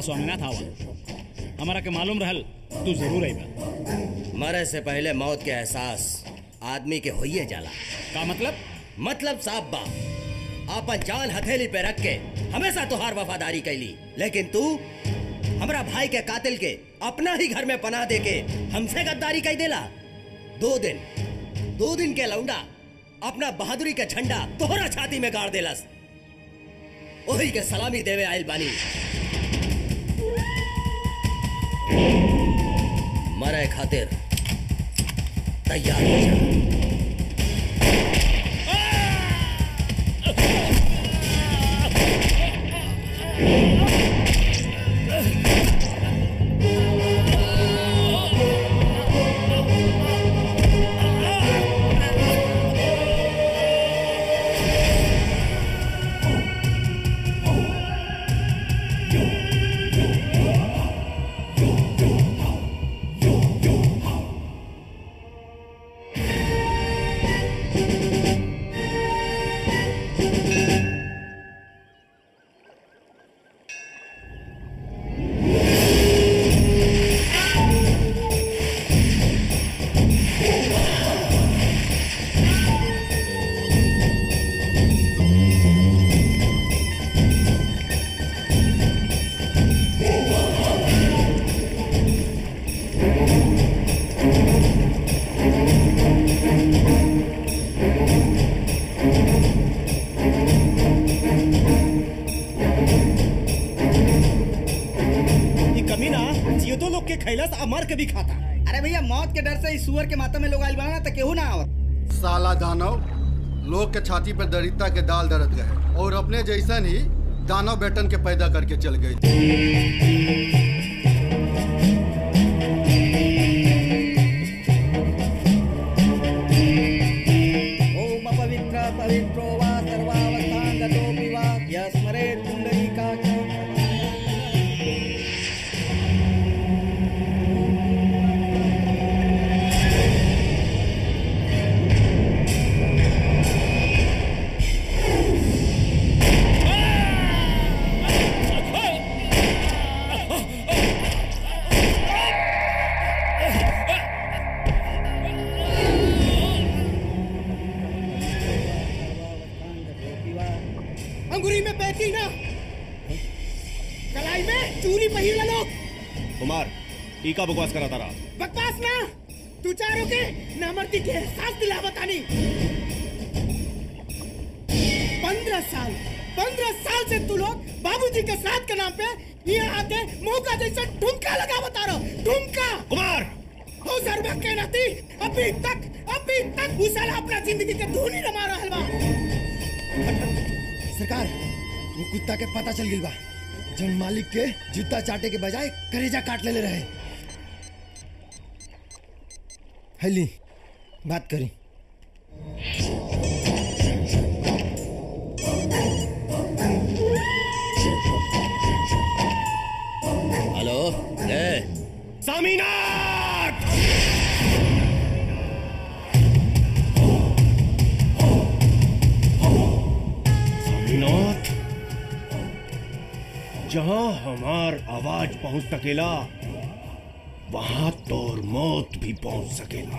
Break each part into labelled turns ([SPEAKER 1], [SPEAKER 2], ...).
[SPEAKER 1] स्वामीनाथ आवा हमारा के मालूम रहल तू जरूर आईबा
[SPEAKER 2] मरे से पहले मौत के एहसास आदमी के होइए जाला
[SPEAKER 1] का मतलब
[SPEAKER 2] मतलब साहब बा आपन जान हथेली पे रख के हमेशा तुहार वफादारी कैली लेकिन तू हमरा भाई के कातिल के अपना ही घर में पनाह दे के हमसे गद्दारी कई देला दो दिन दो दिन के लौंडा अपना बहादुरी के झंडा तोहरा छाती में गाड़ देलस ओही के सलामी देवे आयल बानी मरे खातिर तैयार हो जा
[SPEAKER 3] ये कमीना जियो लोग के खैलस आ मर के भी खाता
[SPEAKER 4] अरे भैया मौत के डर से इस सुअर के माथा में लोग आइल बना तो केहू ना आवत
[SPEAKER 5] साला दानव लोग के छाती पर दरिद्रता के दाल दरद गए और अपने जैसन ही दानव बेटन के पैदा करके चल गई
[SPEAKER 4] ओम पवित्र पवित्रो वा सर्वावस्थान गतोऽपि वा यस्मरेत् पुण्डरीकाक्ष
[SPEAKER 3] अंगुरी में बैठी ना कलाई में चूरी पहिर लो
[SPEAKER 1] कुमार टीका बकवास करा तारा
[SPEAKER 3] बकवास ना तू चारों के नामर्दी के एहसास दिला बतानी पंद्रह साल पंद्रह साल से तू लोग बाबूजी के साथ के नाम पे यहाँ आके मौका जैसा ठुमका लगा बता रहा ठुमका
[SPEAKER 1] कुमार
[SPEAKER 3] हो सर्वा के नाती अभी तक अभी तक उस साला अपना जिंदगी के धूनी रमा रहल बा
[SPEAKER 6] सरकार वो कुत्ता के पता चल गई बा जन मालिक के जूता चाटे के बजाय करेजा काट लेले रहे हैली बात करी
[SPEAKER 2] हेलो ले
[SPEAKER 1] सामीनाथ सामीनाथ जहां हमार आवाज पहुंच सकेला वहां तोर मौत भी पहुंच सकेला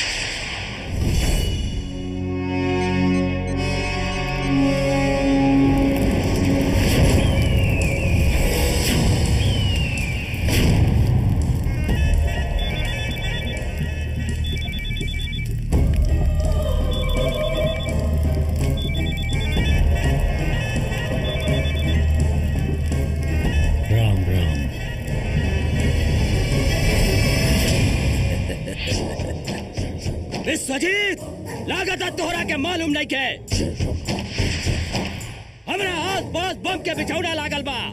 [SPEAKER 7] राम राम
[SPEAKER 2] विश्वजीत लागत तोहरा के मालूम नहीं के हमरा आस पास बम के बिछौना लागल बा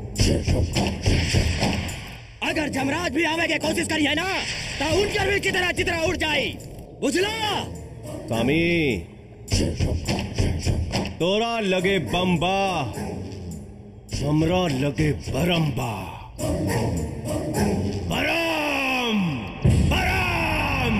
[SPEAKER 2] अगर जमराज भी आवे के कोशिश करिए ना तो उनकर भी की तरह चित्रा उड़ जाई बुझला
[SPEAKER 1] स्वामी तोरा लगे बम्बा हमरा लगे बरम्बा बरम बरम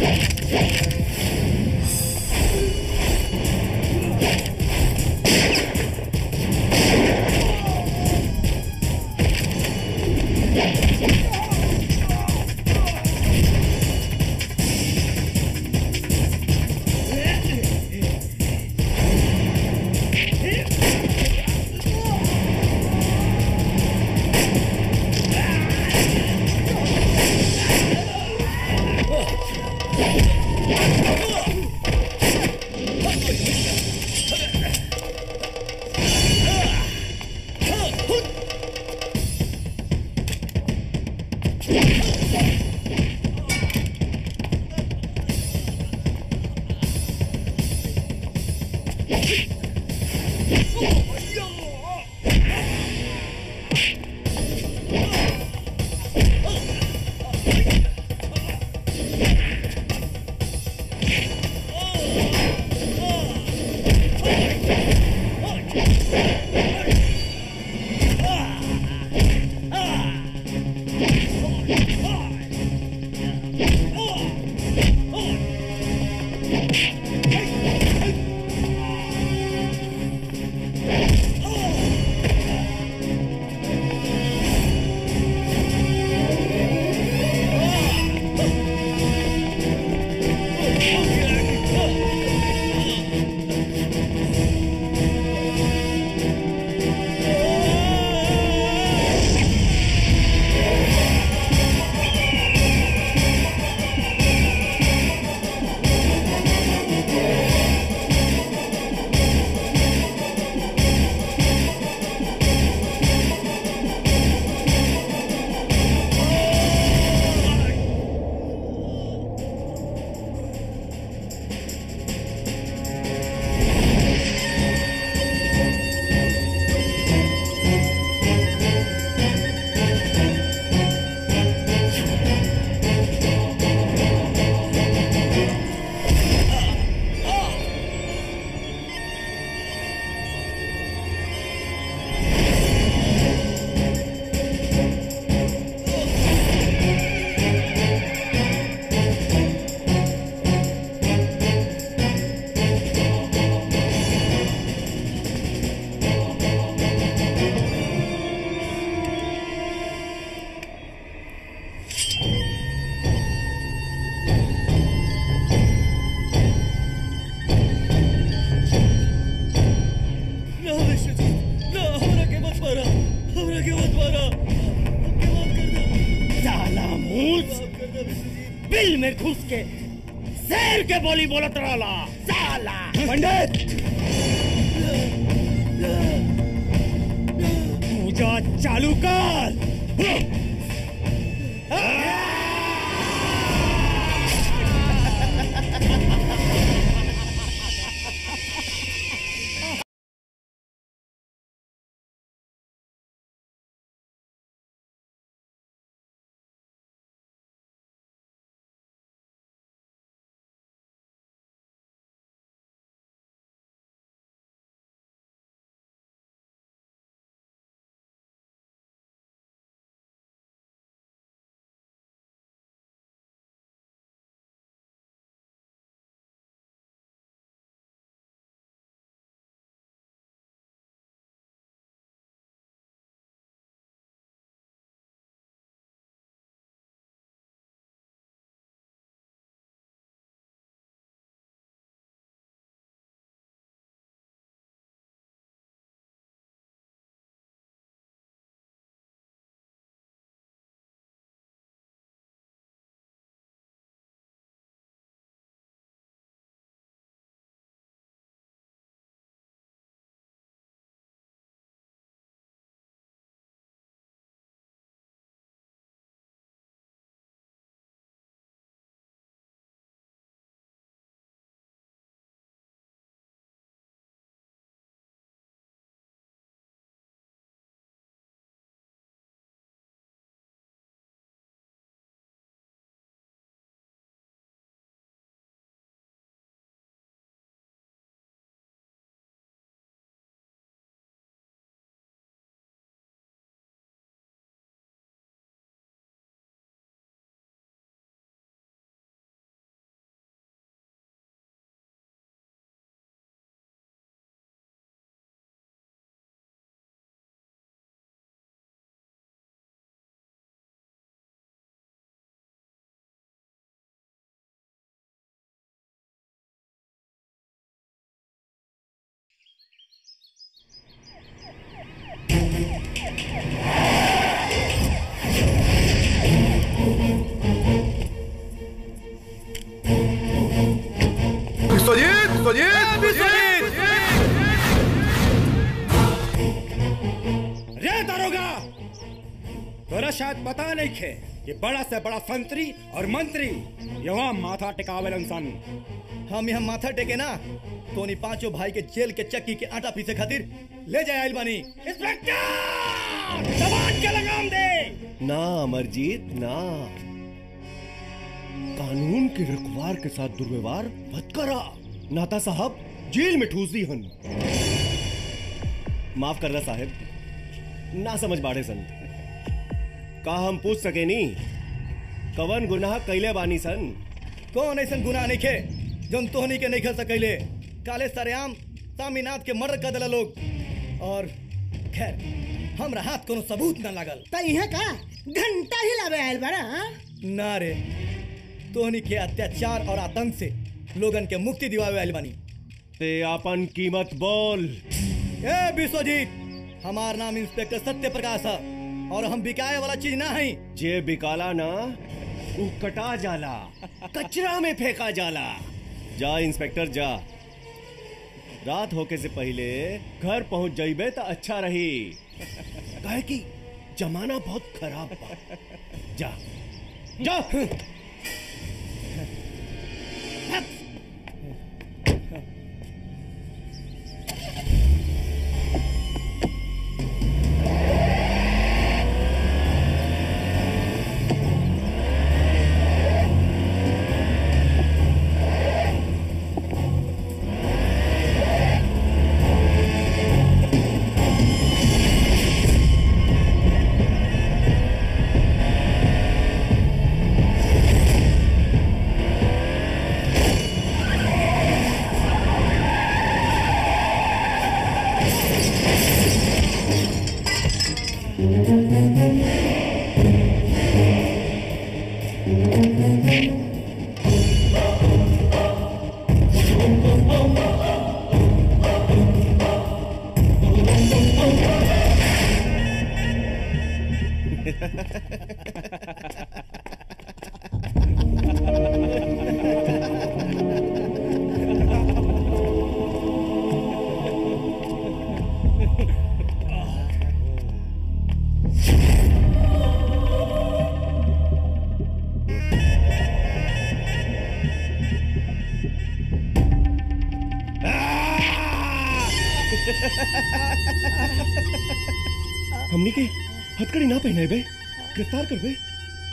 [SPEAKER 7] ना विश्वजीत ना हमरा के मत मारा हमरा के मत मारा हमके माफ कर दे
[SPEAKER 1] साला मूस
[SPEAKER 7] माफ कर दे विश्वजीत
[SPEAKER 1] बिल में घुस के शेर के बोली बोलत रहला साला
[SPEAKER 6] पंडित
[SPEAKER 1] पूजा चालू कर
[SPEAKER 8] रे दारोगा तोरा शायद पता नहीं खे कि बड़ा से बड़ा संतरी और मंत्री यहाँ माथा टिकावेलन सन
[SPEAKER 4] हम यहाँ माथा टेके ना तोनी पांचों भाई के जेल के चक्की के आटा पीसे खातिर ले जाए आइल बानी
[SPEAKER 8] इंस्पेक्टर जवान के लगाम दे
[SPEAKER 1] ना अमरजीत ना कानून के रखवार के साथ दुर्व्यवहार मत करा नाता साहब जेल में ठूस दी हन माफ कर रहा साहब ना समझ बाड़े सन का हम पूछ सके नी कवन गुनाह कैले बानी सन
[SPEAKER 4] कौन ऐसा गुनाह नहीं खे जौन तोहनी के नहीं खेल सकैले काले सरेआम सामीनाथ के मर्डर कर दिला लोग और खैर हमरा हाथ कोनो सबूत ना लागल
[SPEAKER 3] त इहे का घंटा ही लावे आयल बड़ा हाँ?
[SPEAKER 4] ना रे तोहनी के अत्याचार और आतंक से लोगन के मुक्ति दिवावे आइल बानी
[SPEAKER 1] ते आपन कीमत बोल
[SPEAKER 4] ए विश्वजीत हमार नाम इंस्पेक्टर सत्य प्रकाश है और हम बिकाए वाला चीज ना है
[SPEAKER 1] जे बिकाला ना उ कटा जाला कचरा में फेंका जाला जा इंस्पेक्टर जा रात होके से पहले घर पहुंच जाइबे तो अच्छा रही काहे कि जमाना बहुत खराब बा जा जा हमनी के हथकड़ी ना पहने बे गिरफ्तार कर बे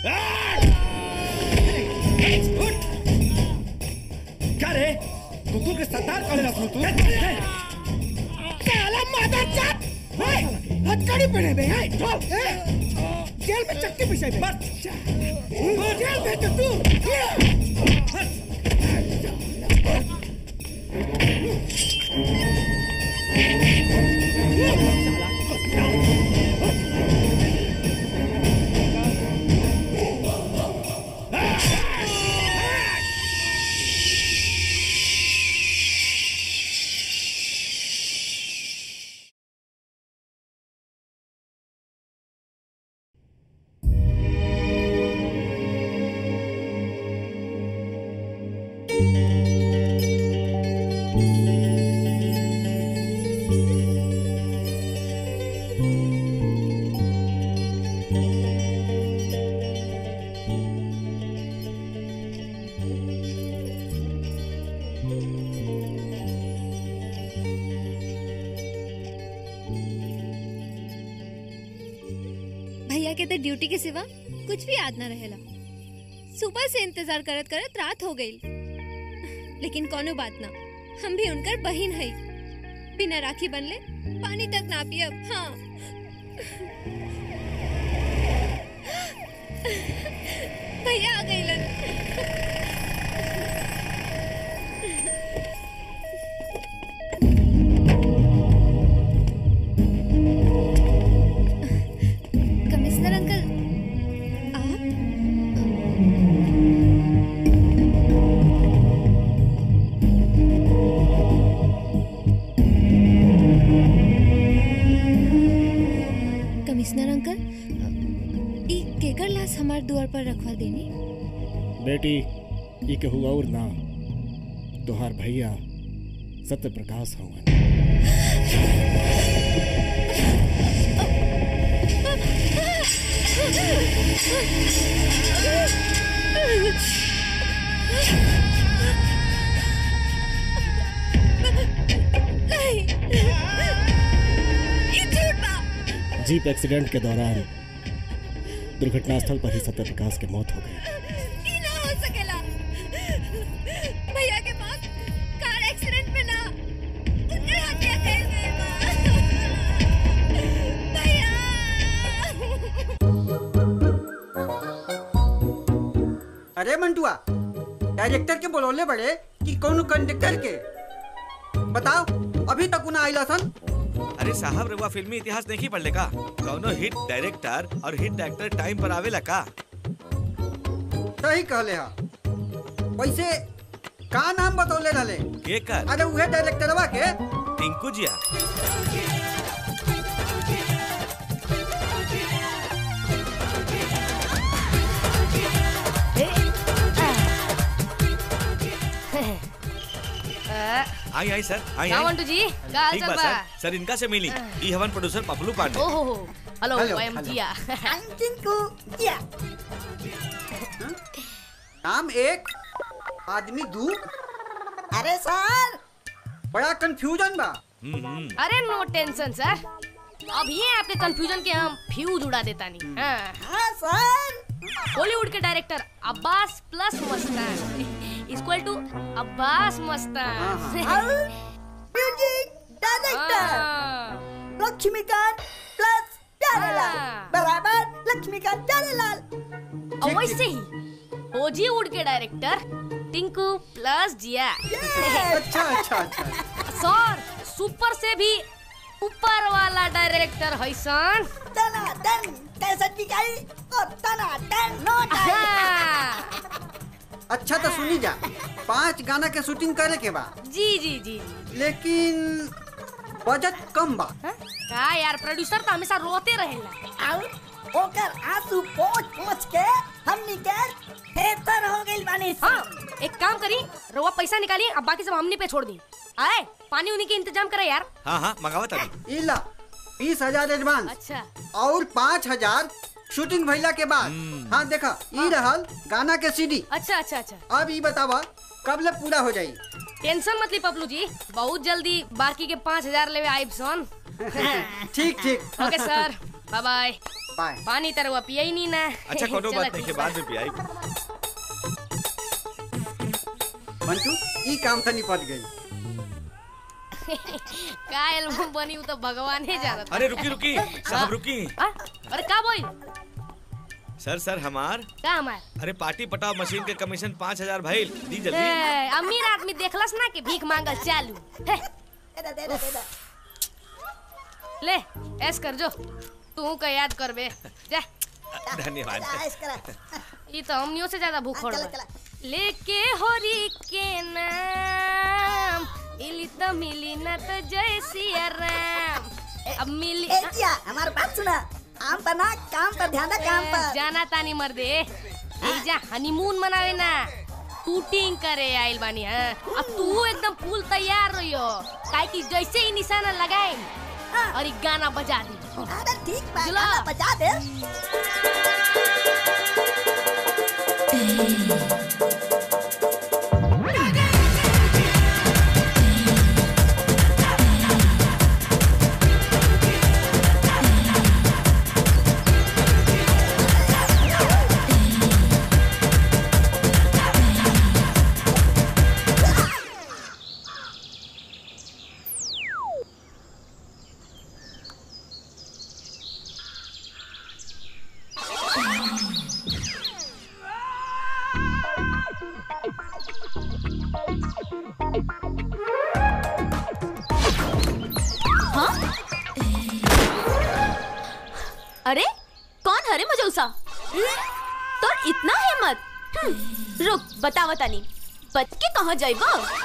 [SPEAKER 8] क्या रे कुकुर के सरदार कौन है तू
[SPEAKER 3] साला मादरचोद हाय हथकड़ी पहने बे हाय चल ए, जेल में चक्की पिसाई बे
[SPEAKER 8] बस
[SPEAKER 3] जेल में तो तू
[SPEAKER 9] भैया के तो ड्यूटी के सिवा कुछ भी याद ना रहेला सुबह से इंतजार करत करत रात हो गई लेकिन कोनो बात ना हम भी उनकर बहिन है बिना राखी बनले पानी तक ना पियब हाँ भैया आ गई कमिश्नर अंकल आप कमिश्नर अंकल ई केकर लाश हमार द्वार पर रखवा देनी
[SPEAKER 8] बेटी ये के हुआ और ना तोहार भैया सत्य प्रकाश हवन
[SPEAKER 9] नहीं ये झूठ था
[SPEAKER 8] जीप एक्सीडेंट के दौरान दुर्घटनास्थल पर ही सत्य प्रकाश की मौत हो गई
[SPEAKER 9] ये ना हो सकेला भैया के पास कार एक्सीडेंट में ना उनके हत्या कर गए भैया
[SPEAKER 10] अरे मंटुआ डायरेक्टर के बोलौले बड़े कि कौन कंडक्टर के बताओ अभी तक उन्हें आइला सन
[SPEAKER 11] अरे साहब रउआ फिल्मी इतिहास नहीं पढ़ले का कौनो हिट डायरेक्टर और हिट एक्टर टाइम पर आवेला का
[SPEAKER 10] सही कहले हा वैसे का नाम बतौले रहले
[SPEAKER 11] के कर
[SPEAKER 10] अरे उहे डायरेक्टरवा के
[SPEAKER 11] टिंकू जिया आई आई सर आई
[SPEAKER 12] क्या
[SPEAKER 11] आई
[SPEAKER 12] मंटू जी क्या हाल
[SPEAKER 11] ठीक
[SPEAKER 12] चाल
[SPEAKER 11] बा
[SPEAKER 12] बा
[SPEAKER 11] सर सर इनका से मिली ई हवन प्रोड्यूसर पपलू पांडे
[SPEAKER 12] ओहो हो hello
[SPEAKER 10] hello,
[SPEAKER 12] I am
[SPEAKER 10] hello.
[SPEAKER 12] Jiya
[SPEAKER 10] Tinku या नाम एक आदमी दू अरे सर बड़ा कंफ्यूजन बा
[SPEAKER 12] अरे नो टेंशन सर अब ये आपके कंफ्यूजन के हम फ्यूज उड़ा देता नहीं हाँ
[SPEAKER 10] सर
[SPEAKER 12] बॉलीवुड के director Abbas plus Mastan equal to Abbas Mastan
[SPEAKER 10] music
[SPEAKER 12] हाँ।
[SPEAKER 10] लक्ष्मीकांत प्लस
[SPEAKER 12] प्यारेलाल,
[SPEAKER 10] बराबर लक्ष्मीकांत प्यारेलाल
[SPEAKER 12] और वैसे ही बॉलीवुड के डायरेक्टर टिंकू प्लस जिया
[SPEAKER 10] अच्छा अच्छा अच्छा
[SPEAKER 12] सर सुपर से भी ऊपर वाला डायरेक्टर है सन
[SPEAKER 10] तना टन कैसेट की गाई और तना टन नो अच्छा तो सुनी जा पांच गाना के शूटिंग करे के बा
[SPEAKER 12] जी जी जी
[SPEAKER 10] लेकिन बजट कम बा
[SPEAKER 12] हाँ? का यार प्रोड्यूसर तो हमेशा रोते रहेला
[SPEAKER 10] और ओकर आंसू पोंछ पोंछ के हमनी के बेहतर हो गइल बानी
[SPEAKER 12] हाँ एक काम करी रवा पैसा निकालिए अब बाकी सब हमने पे छोड़ दी आए पानी उन्हीं के इंतजाम करे यार
[SPEAKER 11] हाँ हाँ मंगावत अभी
[SPEAKER 10] इला बीस हजार एडवांस
[SPEAKER 12] अच्छा
[SPEAKER 10] और पाँच हजार शूटिंग भइला के बाद हाँ देखा ई रहल गाना के सीडी
[SPEAKER 12] अच्छा अच्छा अच्छा
[SPEAKER 10] अब ई बतावा कब ले पूरा हो जाई
[SPEAKER 12] टेंशन मत ली पपलू जी बहुत जल्दी बाकी के पाँच हजार लेवे आइब सन
[SPEAKER 10] ठीक ठीक
[SPEAKER 12] okay sir bye bye
[SPEAKER 10] bye
[SPEAKER 12] पानी तरवा पिया ही नहीं ना
[SPEAKER 11] अच्छा कोनो
[SPEAKER 12] चलो
[SPEAKER 11] बात नहीं
[SPEAKER 12] ठीक
[SPEAKER 11] के
[SPEAKER 12] बा।
[SPEAKER 11] बाद में पियाई
[SPEAKER 10] मंटू ई काम तो निपट गई
[SPEAKER 12] का एल्बम बनी वो तो भगवान ही जानता
[SPEAKER 11] अरे रुकी रुकी साहब रुकी
[SPEAKER 12] आ? अरे का बोल
[SPEAKER 11] सर सर हमार
[SPEAKER 12] का हमार
[SPEAKER 11] अरे पार्टी पटाव मशीन के कमीशन पाँच हजार भाई दी जल्दी
[SPEAKER 12] ए, अमीर आदमी देखलस ना कि भीख मांगल चालू हे, ले ऐस कर जो तू का याद करबे जा
[SPEAKER 11] धन्यवाद
[SPEAKER 12] ये तो हमनियों से ज्यादा भूख बा लेके होरी के नाम मिली तो मिली ना तो जय सिया राम अब मिली
[SPEAKER 10] हमारी बात सुना काम पर ना काम पर ध्यान काम
[SPEAKER 12] ए, जाना तानी मर्दे एजा हनीमून मनावे ना शूटिंग करे आइल बानी हां अब तू एकदम फुल तैयार रहियो काहे कि जैसे ही निशाना लगाए और ये गाना बजा दी
[SPEAKER 10] अरे ठीक बा
[SPEAKER 12] चलो।
[SPEAKER 10] गाना बजा दे
[SPEAKER 13] अरे कौन हरे मजौसा तो इतना हिम्मत हम्म, रुक बतावा तानी बच के कहाँ जाइबा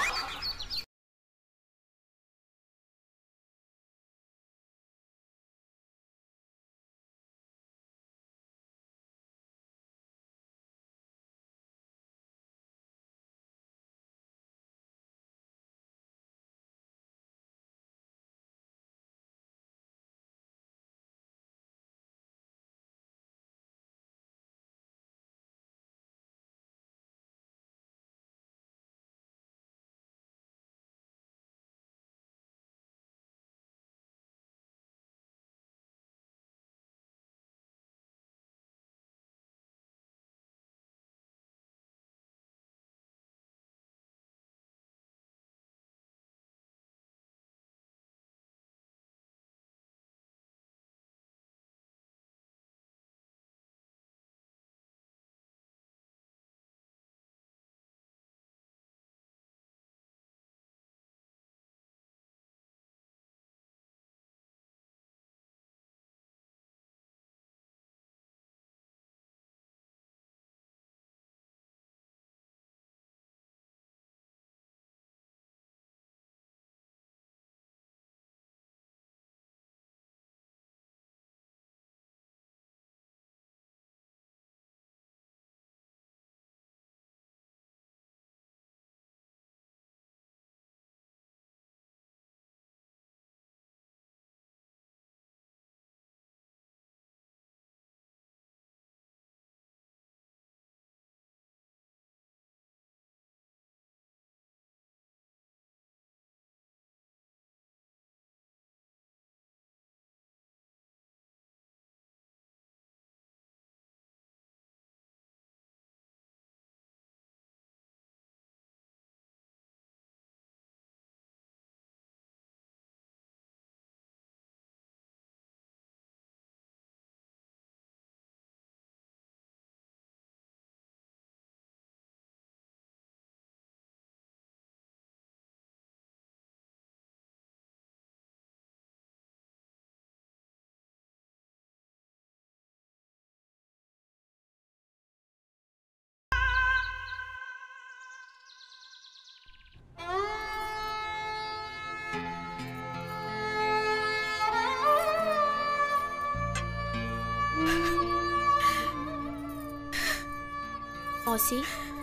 [SPEAKER 13] मौसी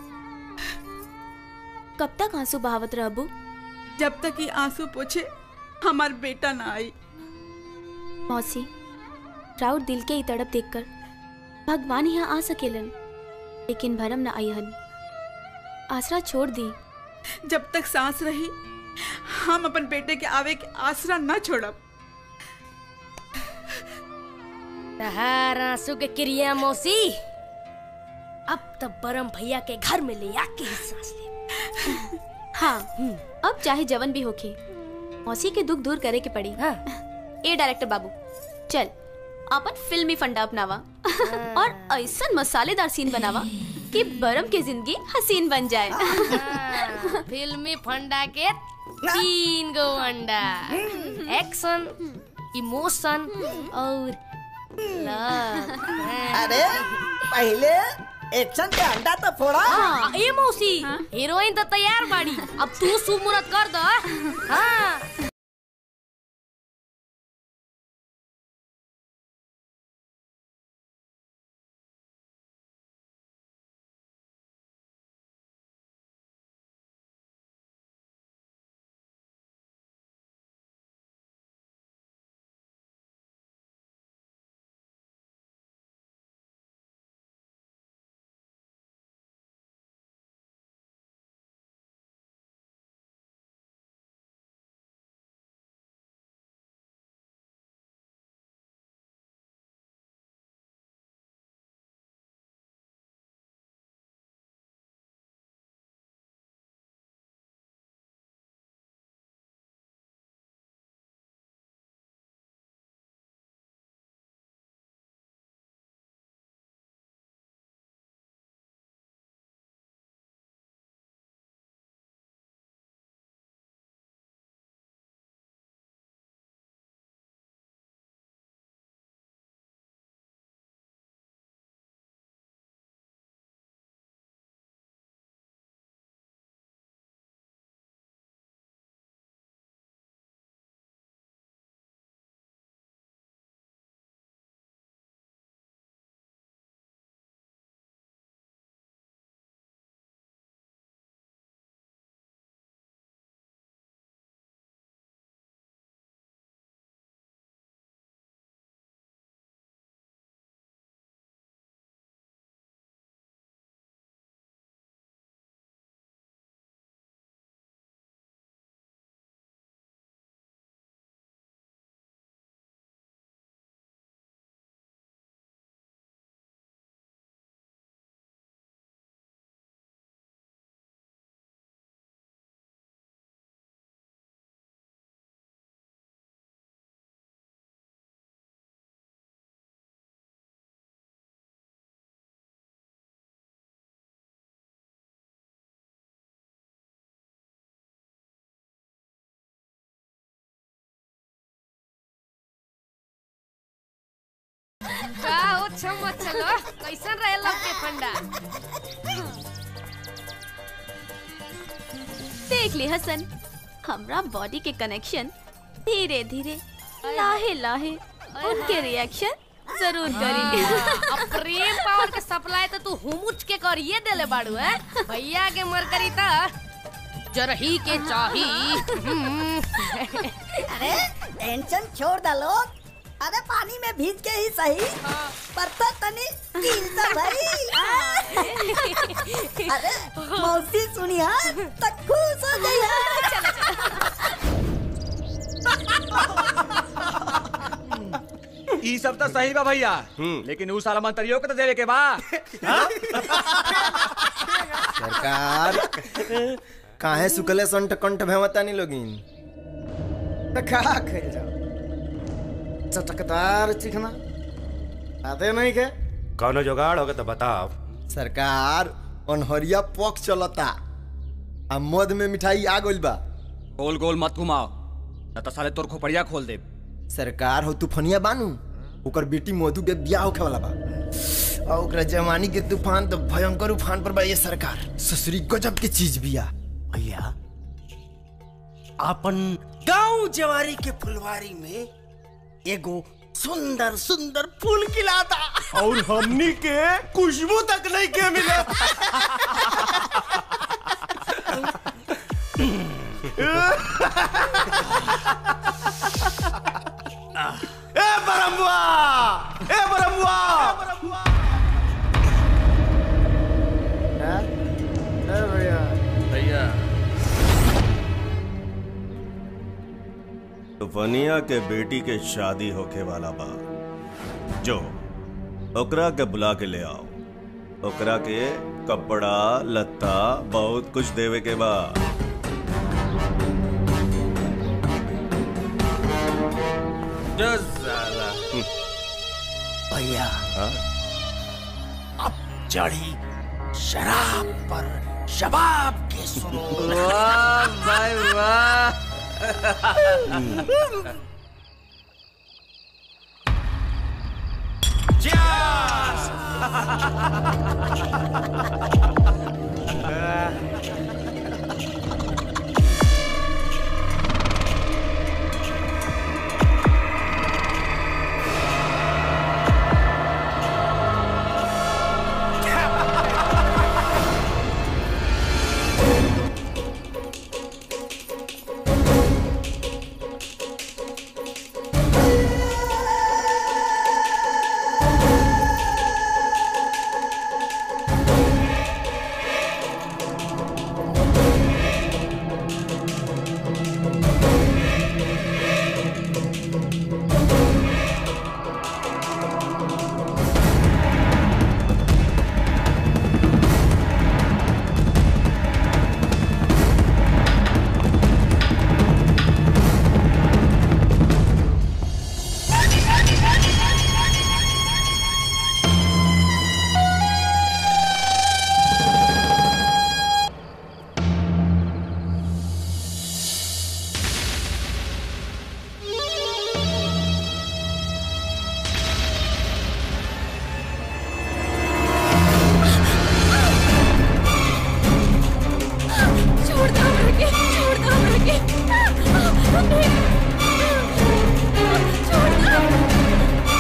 [SPEAKER 13] कब तक आंसू बहावत रहबू
[SPEAKER 14] जब तक ये आंसू पोछे हमार बेटा ना आई
[SPEAKER 13] मौसी राउत दिल के ही तड़प देखकर भगवान यहाँ आ सकेलन लेकिन भरम न आईहन आसरा छोड़ दी
[SPEAKER 14] जब तक सांस रही हम अपन बेटे के आवे के आसरा न छोड़ब
[SPEAKER 12] तहार आंसू के क्रिया मौसी अब तब बरम भैया के घर में ले आके ही सांस ले
[SPEAKER 13] हाँ अब चाहे जवन भी होके मौसी के दुख दूर करे के पड़ी
[SPEAKER 12] हाँ।
[SPEAKER 13] ए डायरेक्टर बाबू चल अपन फिल्मी फंडा अपनावा और ऐसा मसालेदार सीन बनावा कि बरम की जिंदगी हसीन बन जाए
[SPEAKER 12] हाँ, फिल्मी फंडा के तीन गो अंडा एक्शन इमोशन और लव
[SPEAKER 15] अरे पहले एक्शन के अंडा तो फोड़ा
[SPEAKER 12] हाँ, ए मौसी हीरोइन तो तैयार बाड़ी अब तू शुभ मुहूर्त कर दो हाँ का हो छम चलो कैसन रहे लव के फंडा
[SPEAKER 13] देख ले हसन हमरा बॉडी के कनेक्शन धीरे धीरे लाहे लाहे उनके रिएक्शन जरूर करी
[SPEAKER 12] अब प्रेम पावर के सप्लाई तो तू हुमुच के करिए देले बाड़ू है भैया के मर करी ता जरही के चाही
[SPEAKER 15] अरे टेंशन छोड़ दा लोग अरे पानी में भीज के ही सही पर तो तनी कील तो भाई अरे मौसी सुनिया तो खुश हो गई
[SPEAKER 11] ई सब तो सही बा भैया लेकिन ऊ साला मंत्रियों के तो देवे के बा
[SPEAKER 6] सरकार काहे सुकले संठ कंठ भेवतानी लोगिन
[SPEAKER 16] तो खा खेल जाओ चटकदार चिकना आते नहीं के
[SPEAKER 6] कौनो जुगाड़ होगा तो बताओ सरकार अनहरिया पक चलता आ मद में मिठाई आ गइल बा
[SPEAKER 11] गोल गोल मत घुमाओ न तो साले तोर खोपड़िया खोल दे
[SPEAKER 6] सरकार हो तूफनिया बानू ओकर बेटी मधु के ब्याह होखे वाला बा और ओकरा जवानी के तूफान तो भयंकर उफान पर बा ये सरकार ससुरी गजब के चीज बिया
[SPEAKER 17] भैया अपन गांव जवारी के फुलवारी में एगो
[SPEAKER 6] सुंदर सुंदर फूल खिलाता
[SPEAKER 1] और हमनी के खुशबू तक नहीं के मिले ए बरमुआ ए बरमुआ
[SPEAKER 16] भैया
[SPEAKER 1] भैया तूफनिया के बेटी के शादी होके वाला बा जो ओकरा के बुला के ले आओ ओकरा के कपड़ा लत्ता बहुत कुछ देवे के बा
[SPEAKER 11] जो साला
[SPEAKER 6] भैया
[SPEAKER 1] हाँ?
[SPEAKER 6] अब चढ़ी शराब पर शबाब के सुनो
[SPEAKER 11] वाह भाई वाह
[SPEAKER 17] छोड़ दो हमरा के छोड़ दो हमरा के छोड़ दो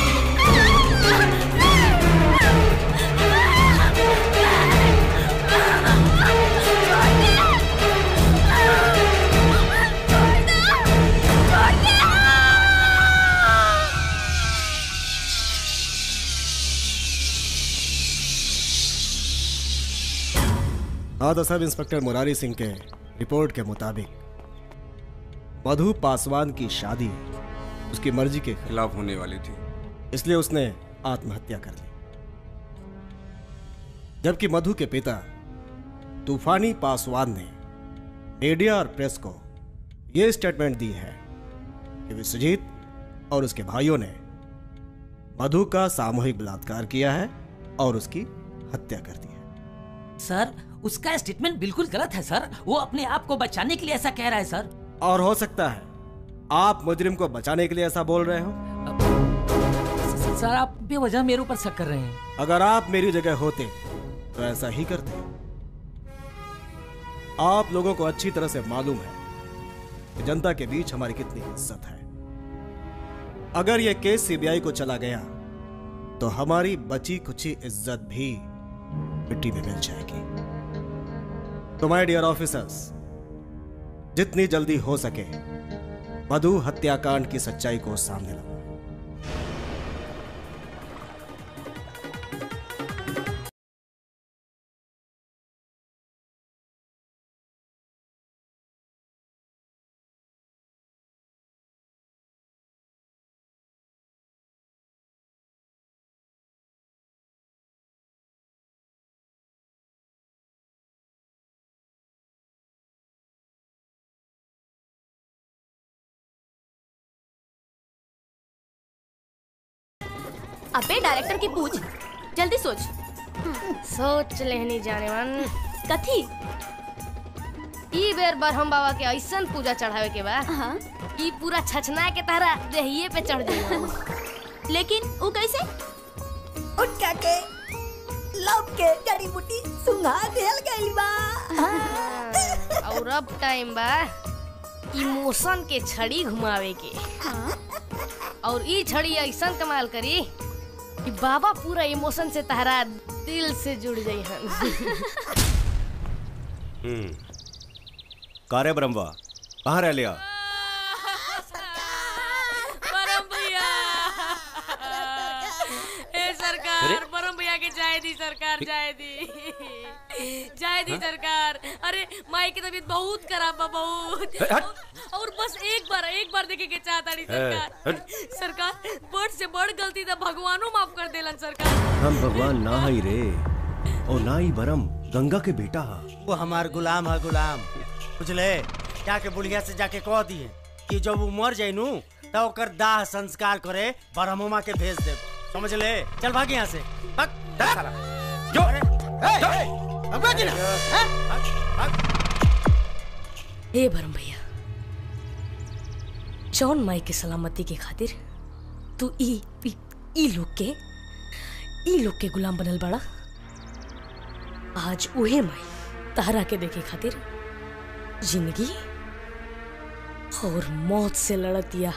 [SPEAKER 18] हाँ तो सब इंस्पेक्टर मुरारी सिंह के रिपोर्ट के मुताबिक मधु पासवान की शादी उसकी मर्जी के
[SPEAKER 19] खिलाफ होने वाली थी
[SPEAKER 18] इसलिए उसने आत्महत्या कर ली जबकि मधु के पिता तूफानी पासवान ने मीडिया और प्रेस को यह स्टेटमेंट दी है कि विश्वजीत और उसके भाइयों ने मधु का सामूहिक बलात्कार किया है और उसकी हत्या कर दी
[SPEAKER 20] सर उसका स्टेटमेंट बिल्कुल गलत है सर वो अपने आप को बचाने के लिए ऐसा कह रहा है सर
[SPEAKER 18] और हो सकता है आप मुजरिम को बचाने के लिए ऐसा बोल रहे हो
[SPEAKER 20] सर आप बेवजह मेरे ऊपर शक कर रहे हैं
[SPEAKER 18] अगर आप मेरी जगह होते तो ऐसा ही करते आप लोगों को अच्छी तरह से मालूम है कि जनता के बीच हमारी कितनी इज्जत है अगर यह केस सीबीआई को चला गया तो हमारी बची कुची इज्जत भी मिट्टी में मिल जाएगी तो माय डियर ऑफिसर्स जितनी जल्दी हो सके मधु हत्याकांड की सच्चाई को सामने लाओ
[SPEAKER 12] अबे डायरेक्टर की पूछ जल्दी सोच सोच लेनी जाने मन कथी ई बेर बरहम बाबा के ऐसन पूजा चढ़ावे के बा ई पूरा छछना के तरह देहिए पे चढ़ जाई
[SPEAKER 15] लेकिन वो कैसे उठ के लव के जड़ी बूटी सुंघा देल गइल बा
[SPEAKER 12] और अब टाइम बा इमोशन के छड़ी घुमावे के और ई छड़ी ऐसा कमाल करी कि बाबा पूरा इमोशन से तहरा दिल से जुड़ जाई हन
[SPEAKER 1] हम्म कारे ब्रह्मा कहाँ रह लिया
[SPEAKER 12] परम भैया ए सरकार
[SPEAKER 1] अरे?
[SPEAKER 12] परम भैया के जाए दी सरकार जाए दी जाए दी
[SPEAKER 1] हाँ?
[SPEAKER 12] सरकार अरे माई की तबीयत बहुत खराब बा बहुत
[SPEAKER 1] ए, हट।
[SPEAKER 12] और बस एक बार एक बार देखे के चाहता नहीं सरकार
[SPEAKER 1] हट।
[SPEAKER 12] सरकार बड़ से बड़ गलती तो भगवानो माफ कर देलन सरकार
[SPEAKER 1] हम भगवान ना ही रे और ना ही बरम गंगा के बेटा हा
[SPEAKER 19] वो हमार गुलाम है गुलाम बुझले जाके बुढ़िया से जाके कह दिए कि जब वो मर जाए नू तो ओकर दाह संस्कार करे ब्रह्ममा के भेज दे समझ ले चल भाग यहाँ से भाग जा साला जो भगवा की ना
[SPEAKER 12] हे भरम भैया जौन माई के सलामती के खातिर तू ई ई, ई लोग के ई लोग के गुलाम बनल बड़ा आज उहे माई तारा के देखे खातिर जिंदगी और मौत से लड़तिया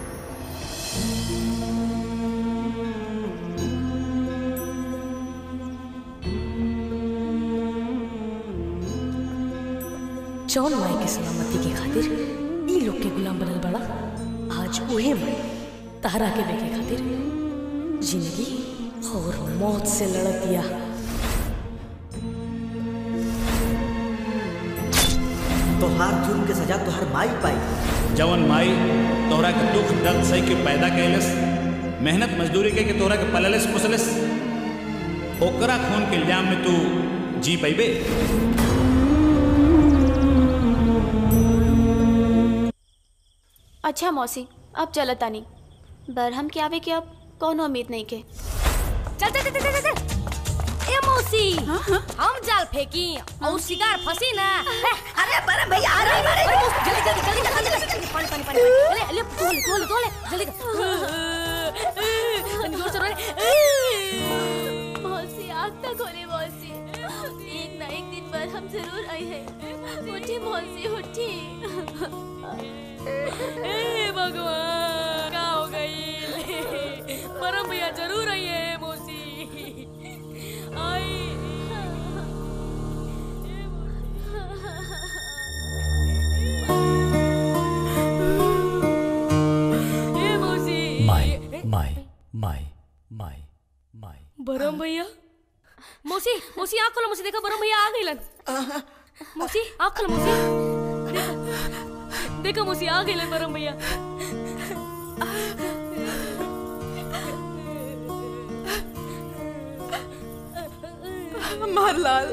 [SPEAKER 12] जौन माई के सलामती के खातिर ई लोग के गुलाम बनल बड़ा आज उहे माई तारा के देखे खातिर जिंदगी और मौत से लड़तिया
[SPEAKER 21] तोहार जुर्म के सजा तोहार माई पाई
[SPEAKER 22] जवन माई तोहरा के दुख दर्द सही के पैदा कैलस मेहनत मजदूरी के के तोहरा के पललस पुसलस ओकरा खून के इल्जाम में तू जी पैबे
[SPEAKER 13] अच्छा मौसी अब चलत तानी बरहम के आवे के अब कौनो उम्मीद नहीं के
[SPEAKER 12] चल चल चल चल चल ए मौसी हम जाल फेंकी और शिकार फंसी ना अरे बड़े भैया आ रहे हैं जल्दी जल्दी जल्दी जल्दी जल्दी पानी पानी पानी ले ले तोले तोले तोले जल्दी तनी जोर से रोले
[SPEAKER 17] मौसी आग तक खोले मौसी एक ना एक दिन पर हम जरूर आए हैं उठी मौसी उठी
[SPEAKER 12] ए भगवान क्या हो गई परम भैया जरूर आई है मौसी आई ए मौसी
[SPEAKER 20] माई माई माई माई माई
[SPEAKER 12] बरम भैया मौसी मौसी आँख खोलो मौसी देखो बरम भैया आ गइलन मौसी आँख खोलो मौसी देखो देखो मौसी आ गइलन बरम भैया
[SPEAKER 14] मारलाल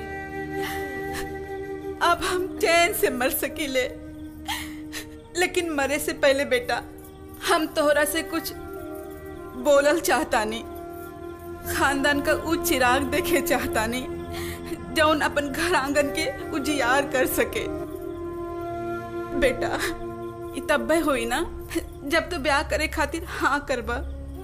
[SPEAKER 14] अब हम चैन से मर सकीले लेकिन मरे से पहले बेटा हम तोहरा से कुछ बोलल चाहता नहीं खानदान का ऊ चिराग देखे चाहता नहीं जौन अपन घर आंगन के उजियार कर सके बेटा ई तब्बे हुई ना जब तो ब्याह करे खातिर हाँ करबा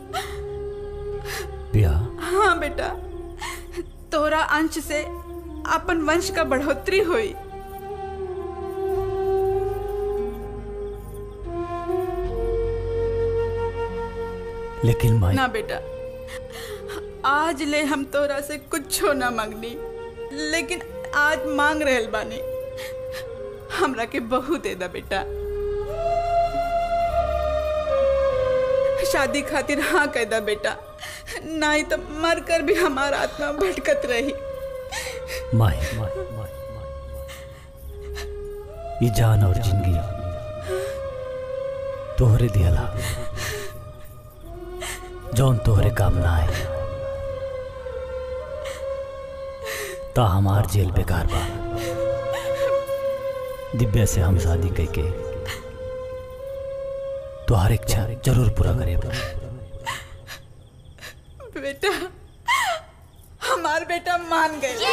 [SPEAKER 20] ब्याह
[SPEAKER 14] हाँ बेटा तोरा अंश से अपन वंश का बढ़ोतरी हुई
[SPEAKER 20] लेकिन माई
[SPEAKER 14] ना बेटा आज ले हम तोरा से कुछो ना मांगनी लेकिन आज मांग रहल बानी हमरा के बहू दे दा बेटा शादी खातिर हाँ कह दा बेटा नहीं तो मर कर भी हमारा आत्मा भटकत रही
[SPEAKER 20] माई माई माई ये जान और जिंदगी तोहरे दियला जौन तोहरे काम ना आए ता हमार जेल बेकार बा दिव्या से हम शादी करके तुहार इच्छा जरूर पूरा करे
[SPEAKER 14] बेटा हमार बेटा मान गए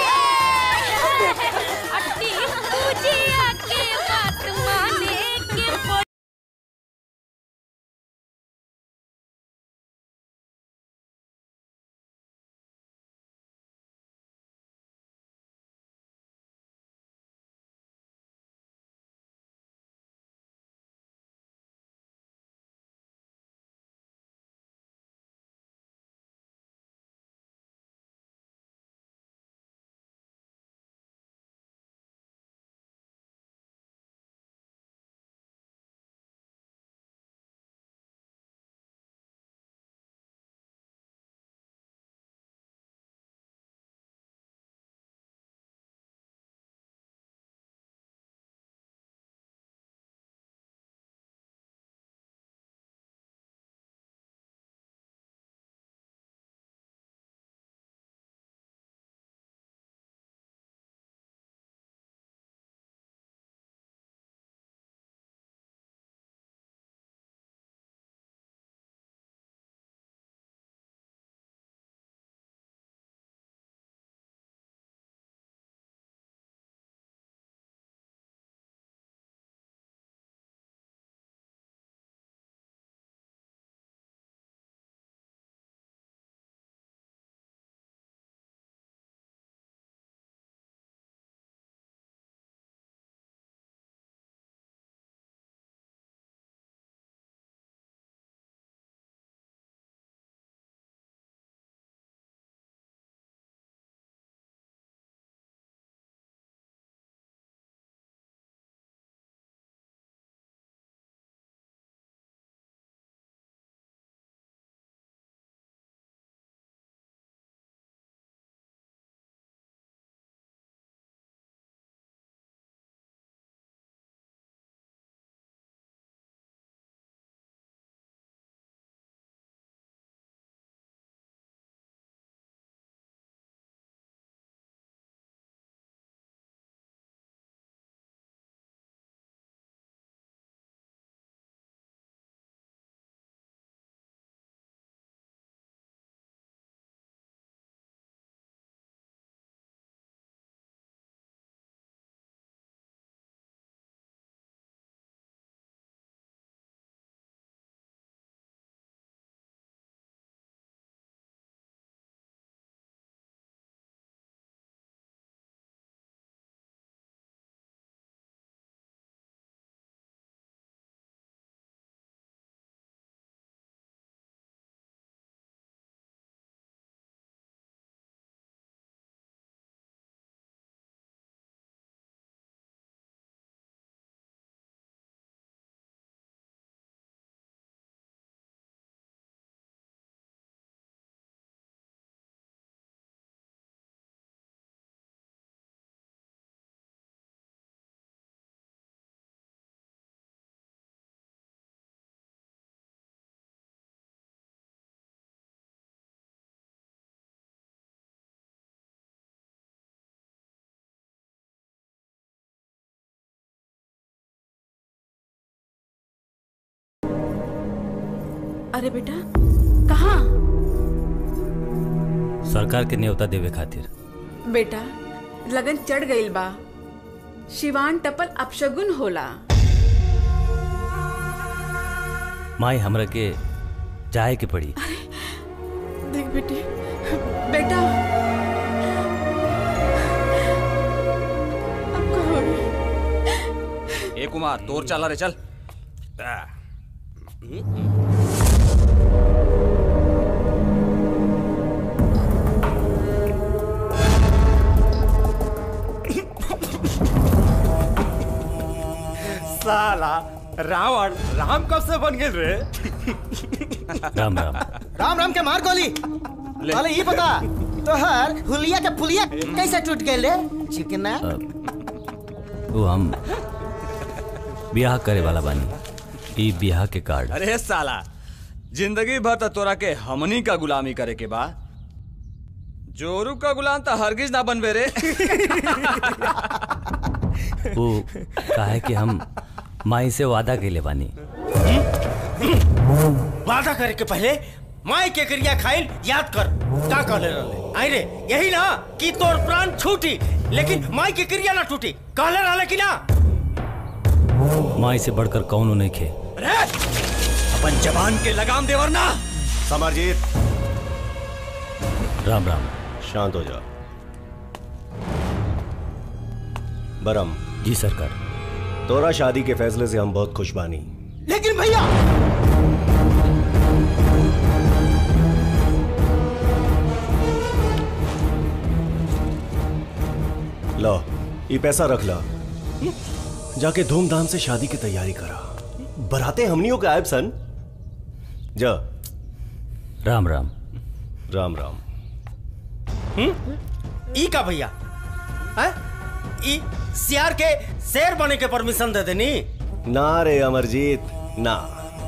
[SPEAKER 12] अट्टी पूजिया के बात माने के
[SPEAKER 14] अरे बेटा कहाँ
[SPEAKER 2] सरकार के न्योता देवे खातिर
[SPEAKER 14] बेटा लगन चढ़ गईल बा शिवान टपल अपशगुन होला
[SPEAKER 2] माई हमरा के जाए के पड़ी
[SPEAKER 14] देख बेटे बेटा अब का होई?
[SPEAKER 5] ए कुमार तोर चला रे चल
[SPEAKER 23] साला रावण राम कब से बन गए रे
[SPEAKER 2] राम राम
[SPEAKER 16] राम राम के मार गोली अरे ये बता तोहर हुलिया के पुलिया कैसे टूट गए रे चिकना
[SPEAKER 2] वो हम ब्याह करे वाला बानी ई ब्याह के कार्ड
[SPEAKER 5] अरे साला जिंदगी भर तो तोरा के हमनी का गुलामी करे के बा जोरू का गुलाम तो हरगिज ना बनबे रे
[SPEAKER 2] वो काहे कि हम माई से वादा कैले बानी
[SPEAKER 19] वादा करे के पहले माई के क्रिया खाइल याद कर का कहले रहले आई रे यही ना कि तोर प्राण छूटी लेकिन माई के क्रिया ना टूटी कहले रहले कि ना
[SPEAKER 2] माई से बढ़कर कौनो नहीं खे
[SPEAKER 5] अरे अपन जवान के लगाम देवर ना
[SPEAKER 1] समरजीत
[SPEAKER 2] राम राम
[SPEAKER 1] शांत हो जा बरम
[SPEAKER 2] जी सरकार
[SPEAKER 1] तोरा शादी के फैसले से हम बहुत खुश बानी
[SPEAKER 16] लेकिन भैया
[SPEAKER 1] लो ये पैसा रख ला जाके धूमधाम से शादी की तैयारी करा बराते हमनियों के आयब सन जा
[SPEAKER 2] राम राम
[SPEAKER 1] राम राम
[SPEAKER 19] ई का भैया हैं? ई सियार के शेर बने के परमिशन दे देनी
[SPEAKER 1] ना रे अमरजीत ना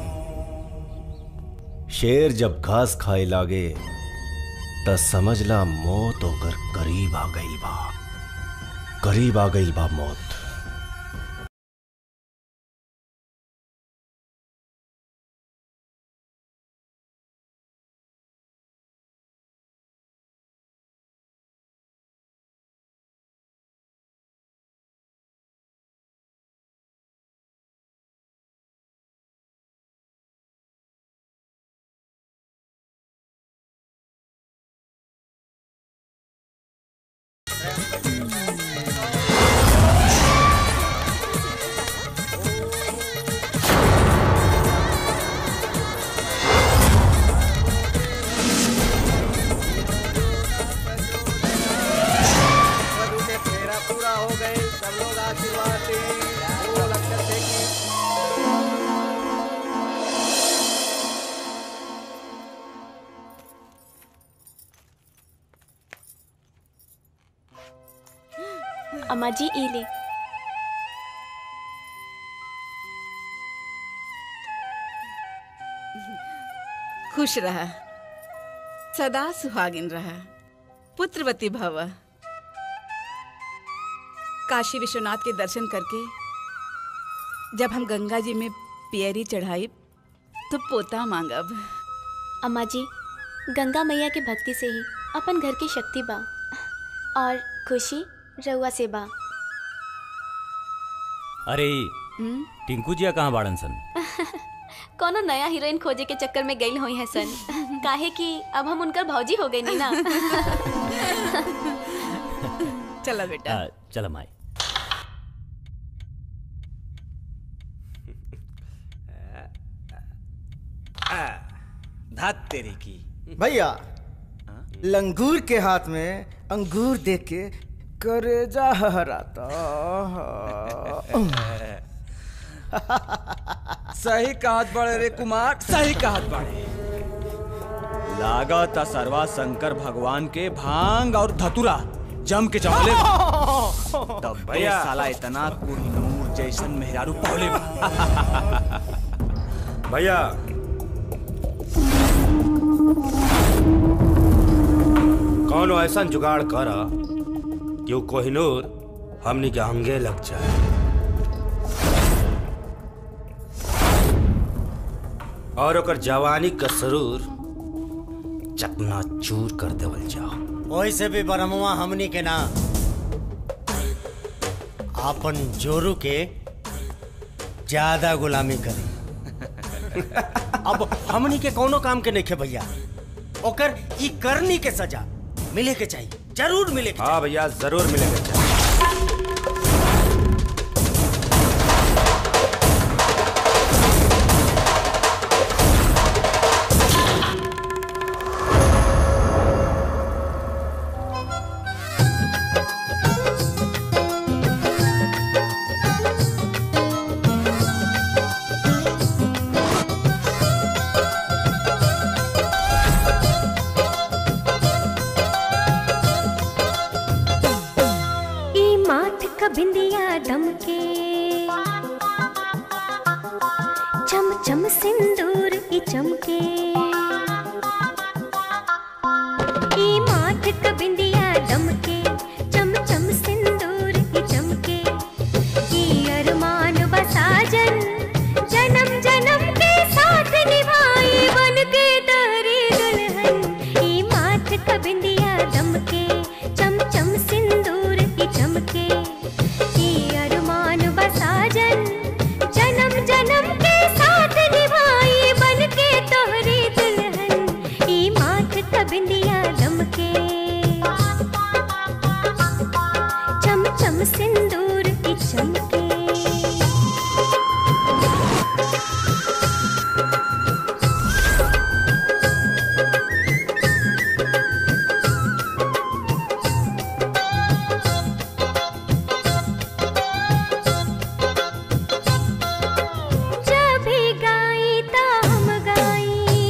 [SPEAKER 1] शेर जब घास खाए लागे त समझला मौत होकर करीब आ गई बा करीब आ गई बा मौत
[SPEAKER 16] मेरा पूरा हो गए सब लोग आशीर्वाद दें वो लक्षण देखिए
[SPEAKER 13] अम्मा जी ई ले
[SPEAKER 14] खुश रहा सदा सुहागिन रहा पुत्रवती भव काशी विश्वनाथ के दर्शन करके जब हम गंगा जी में पियरी चढ़ाई तो पोता मांगब
[SPEAKER 13] अम्मा जी गंगा मैया के भक्ति से ही अपन घर की शक्ति बा और खुशी रउआ से बा
[SPEAKER 2] अरे
[SPEAKER 13] हम्म?
[SPEAKER 2] टिंकू जिया कहाँ बाड़न सन
[SPEAKER 13] कोनो नया हीरोइन खोजे के चक्कर में गई हुई है सन काहे कि अब हम उनकर भौजी हो गई नी ना
[SPEAKER 14] चलो बेटा
[SPEAKER 2] आ, चल माई
[SPEAKER 5] धात तेरी की
[SPEAKER 16] भैया लंगूर के हाथ में अंगूर देख के करेजा हराता
[SPEAKER 5] सही कहत बड़े रे कुमार सही कहत बड़े लागत सरवा शंकर भगवान के भांग और धतुरा जम के चमले तब भैया साला इतना कोहिनूर जैसन मेहरारू पौले बा
[SPEAKER 8] भैया कौन ऐसा जुगाड़ कर कि वो कोहिनूर हमनी के अंगे लग जाए
[SPEAKER 19] और ओकर जवानी का सरूर चकना चूर कर देवल जाओ
[SPEAKER 16] वही से भी बरमुआ हमनी के ना आपन जोरू के ज्यादा गुलामी करी अब हमनी के कोनो काम के नहीं भैया ओकर ई करनी के सजा मिले के चाहिए जरूर मिले के
[SPEAKER 19] हाँ भैया जरूर मिलेगा
[SPEAKER 3] ई माथ का बिंदिया दमके चम चम सिंदूर ई चमके ई माथ का बिंदिया दमके चम चम सिंदूर ई चमके ई अरमान बसाजन जन्म जन्म के साथ निभाई बन के तारी दुल्हन ई माथ का बिंदिया दमके चम चम सिंदूर की चमके ई अरमान बसाजन जन्म जन्म के साथ निभाई बन के तोहरी दुल्हन ई माथ का बिंदिया दमके चम चम सिंदूर की चमके जब भी गाई ता हम गाई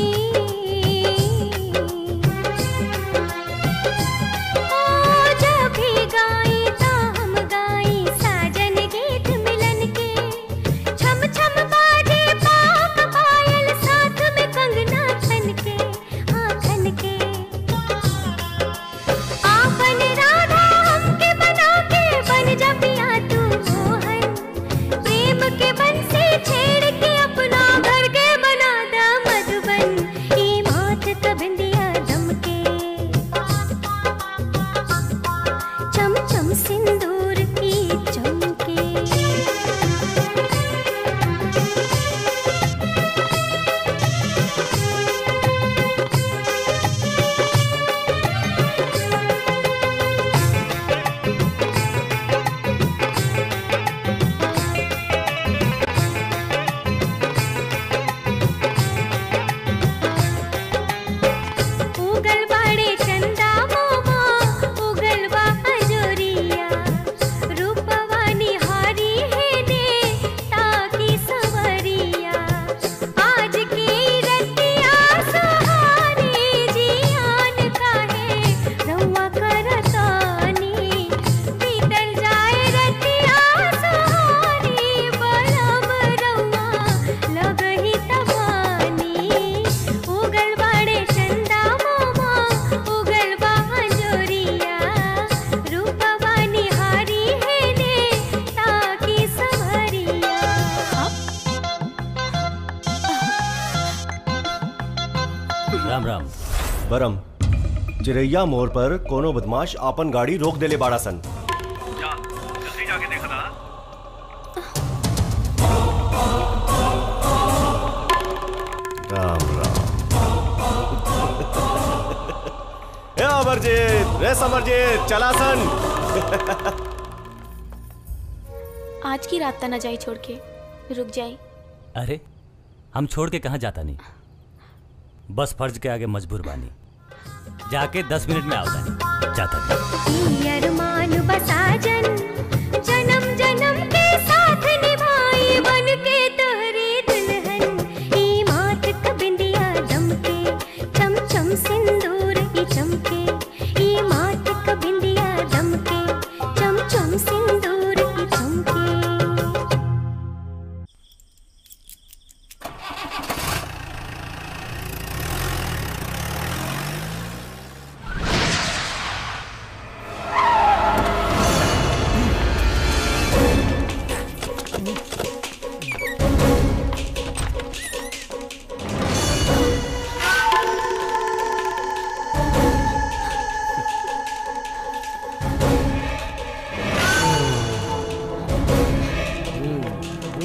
[SPEAKER 3] ओ जब भी गाई ता हम गाई साजन गीत मिलन के छम छम बाजे पाक पायल साथ में कंगना खन के आखन के आपन राधा हमके बना के बन जा पिया तू मोहन प्रेम के बन से छेड़ के अपना घर के बना दा मधुबन ई माथ का बिंदिया दमके चम चम सिंदूर की चमके उगल बाड़े चंदा मोमा उगल बा हजोरिया रूपवानी हारी है दे ताकी सवरिया आज की रतिया सहारे जियान काहे रउआ करतानी बीतल जाए रतिया सहारे बलम रउआ लगही तबानी उगल बाड़े चंदा मोमा उगल बा हजोरिया रूपवानी हारी है दे ताकी सवरिया
[SPEAKER 2] राम राम
[SPEAKER 1] बरम चिरैया मोड़ पर कोनो बदमाश आपन गाड़ी रोक देले बाड़ा सन
[SPEAKER 11] जल्दी जाके देखा था
[SPEAKER 1] राम राम ए अमरजीत रे समरजीत चला सन
[SPEAKER 13] आज की रात तना जाई छोड़ के रुक जाई
[SPEAKER 2] अरे हम छोड़ के कहाँ जाता नहीं बस फर्ज के आगे मजबूर बानी जाके दस मिनट में आवता जाता नहीं
[SPEAKER 3] ई अरमान बसाजन जन्म जन्म के साथ निभाई बन के तोहरी दुल्हन ई माथ का बिंदिया दमके चम चम सिंदूर की चमके ई माथ का बिंदिया दमके चम चम सिंदूर की चमके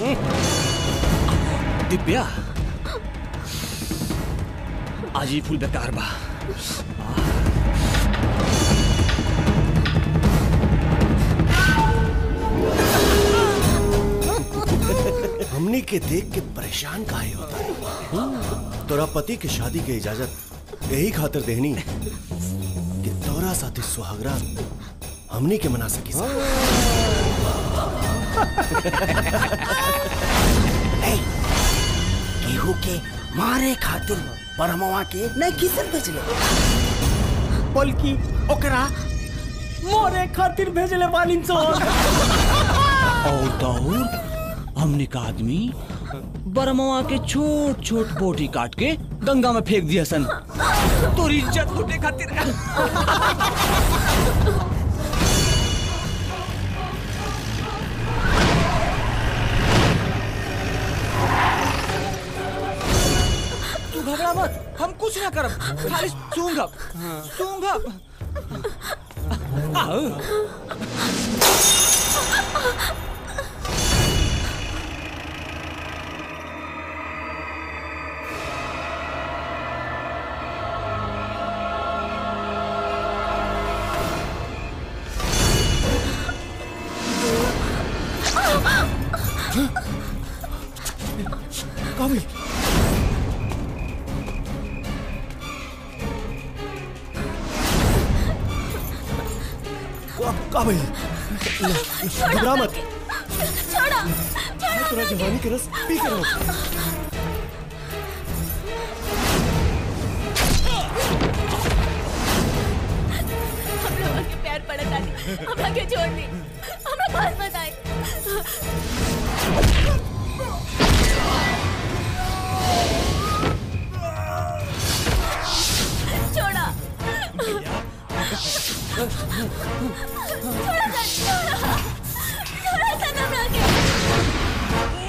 [SPEAKER 5] दिव्या आज ही फुल बेकार बा
[SPEAKER 1] हमने के देख के परेशान काहे होता है तोरा पति के शादी के इजाजत यही खातिर देहनी कि तोरा साथी सुहागरा हमनी के मना सकी
[SPEAKER 16] केहू के मारे खातिर बरमवा के नहीं किसन भेजले बल्कि ओकरा मोरे खातिर भेजले बानी सो
[SPEAKER 5] और दौर हमने का आदमी बरमवा के छोट छोट बोटी काट के गंगा में फेंक दिया सन तोरी इज्जत लूटे खातिर तू घबरा मत हम कुछ ना करब खाली सूंघब सूंघब आओ
[SPEAKER 1] काबिल काबिल घबरा मत
[SPEAKER 17] छोड़ो
[SPEAKER 1] मैं तेरा जवानी के रस पी कर लूं।
[SPEAKER 17] हम लोगों के प्यार पड़ा था हम आगे छोड़ दी हमरा पास मत आए छोड़ा छोड़ा सन, छोड़ा छोड़ा सन हमरा के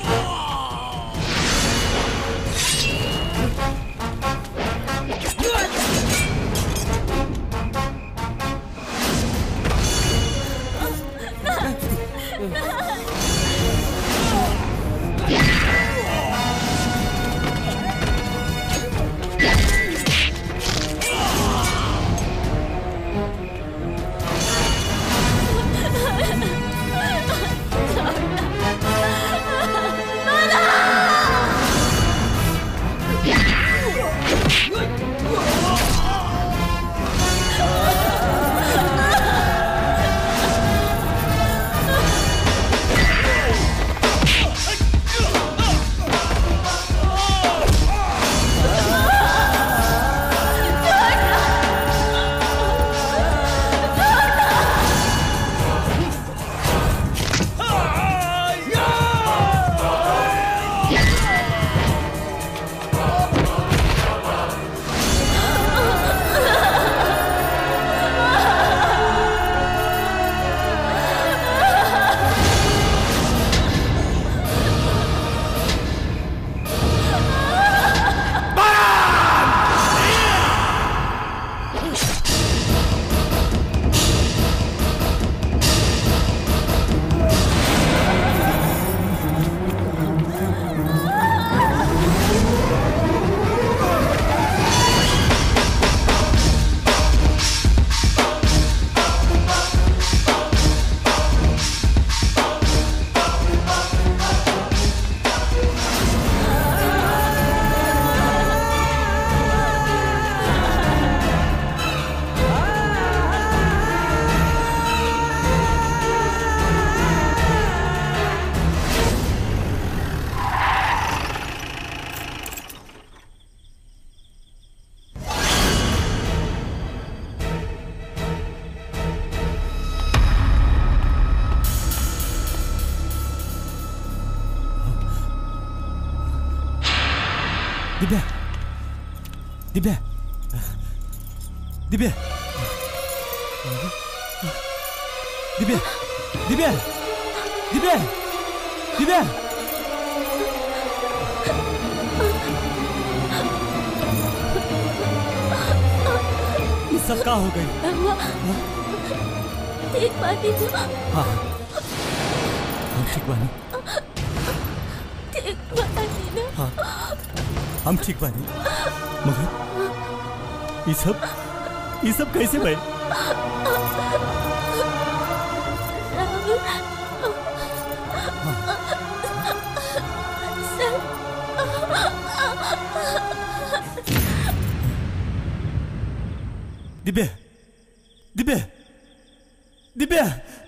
[SPEAKER 4] दिव्या दिव्या दिव्या दिव्या दिव्या दिव्या दिव्या ये सब का हो गई
[SPEAKER 17] देख पाती तू
[SPEAKER 4] हाँ हम ठीक बानी
[SPEAKER 17] ठीक बानी ना
[SPEAKER 4] हाँ हम ठीक बानी मगर ये सब ये सब कैसे भाई दिव्या दिव्या दिव्या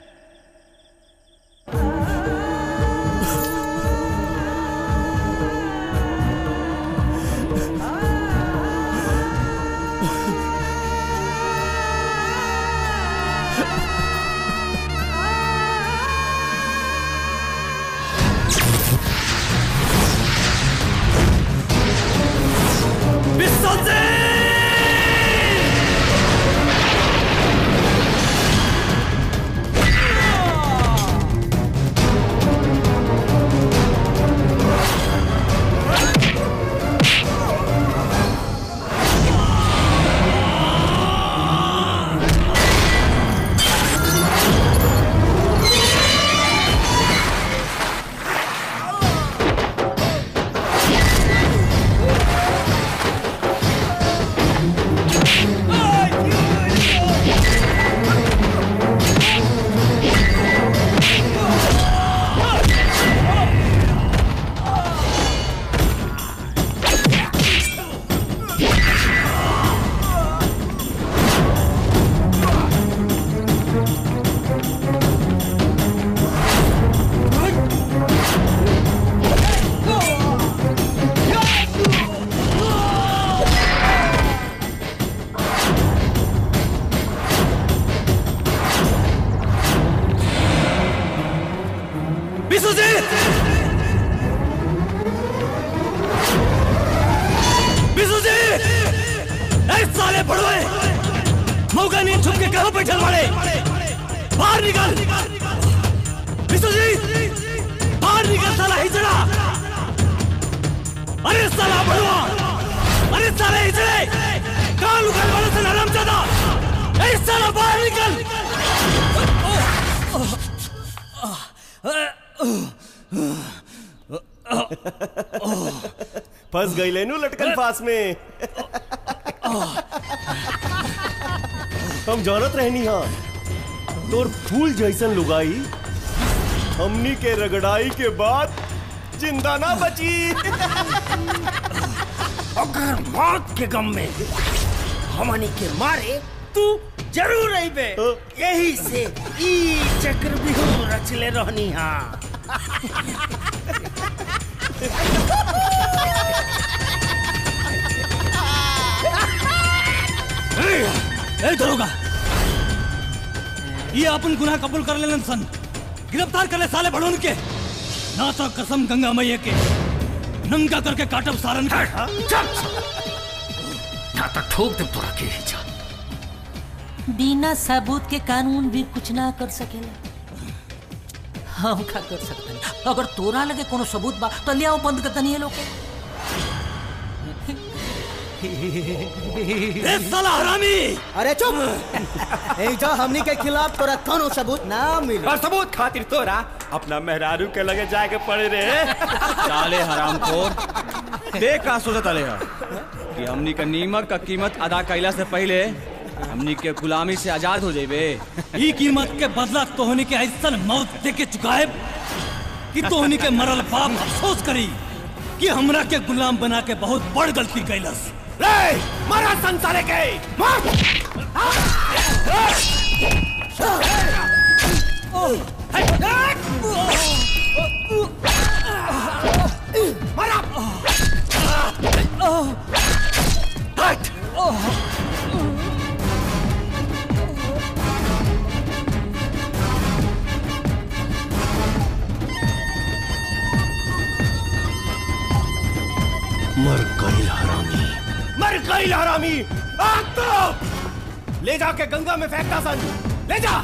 [SPEAKER 7] विश्वजीत विश्वजीत ऐ साले पड़ोए मौका नहीं छुप के कहां बैठल बड़े बाहर निकल विश्वजीत बाहर निकल साला हिजड़ा अरे साला बड़वा अरे साले हिजड़े कहां लुकल वाले से नरम ज्यादा ऐ साला बाहर निकल
[SPEAKER 1] फंस गई लेनू लटकन फास में हम जरूरत रहनी हाँ तोर फूल जैसन लुगाई हमनी के रगड़ाई के बाद जिंदा ना बची
[SPEAKER 16] अगर मौत के गम में हमनी के मारे तू जरूर अइबे यही से ई चक्र बिहू रचले रहनी हाँ
[SPEAKER 4] ए दरोगा ये अपन गुनाह कबूल कर लेलन सन गिरफ्तार कर ले साले बड़ोन के ना तो कसम गंगा मैया के नंगा करके काटब सारन का
[SPEAKER 20] ना तो ठोक दे तोरा के ही जा बिना सबूत के कानून भी कुछ ना कर सकेला हम का कर सकते हैं अगर तोरा लगे कोनो सबूत बा तो ले आओ बंद कर दनी लोग
[SPEAKER 7] ए साला हरामी
[SPEAKER 9] अरे चुप एजा हमनी के खिलाफ तोरा कोनो सबूत ना मिली
[SPEAKER 23] और सबूत खातिर तोरा अपना मेहरारू के लगे जाके पड़े रे
[SPEAKER 5] साले हरामखोर देख का सोचत अले है कि हमनी का नीमक का कीमत अदा कैला से पहले हमनी के गुलामी से आजाद हो जाइबे
[SPEAKER 4] ई कीमत के बदला तोहनी के ऐसन मौत दे के चुकाए कि तोहनी के मरल बाप अफसोस करी कि हमरा के गुलाम बना के बहुत बड़ गलती कैलस
[SPEAKER 7] रे मारा संसारे के मार मारा हट
[SPEAKER 1] मर गई हरामी
[SPEAKER 7] मर गई हरामी आग तो ले जाके गंगा में फेंकता सन ले जा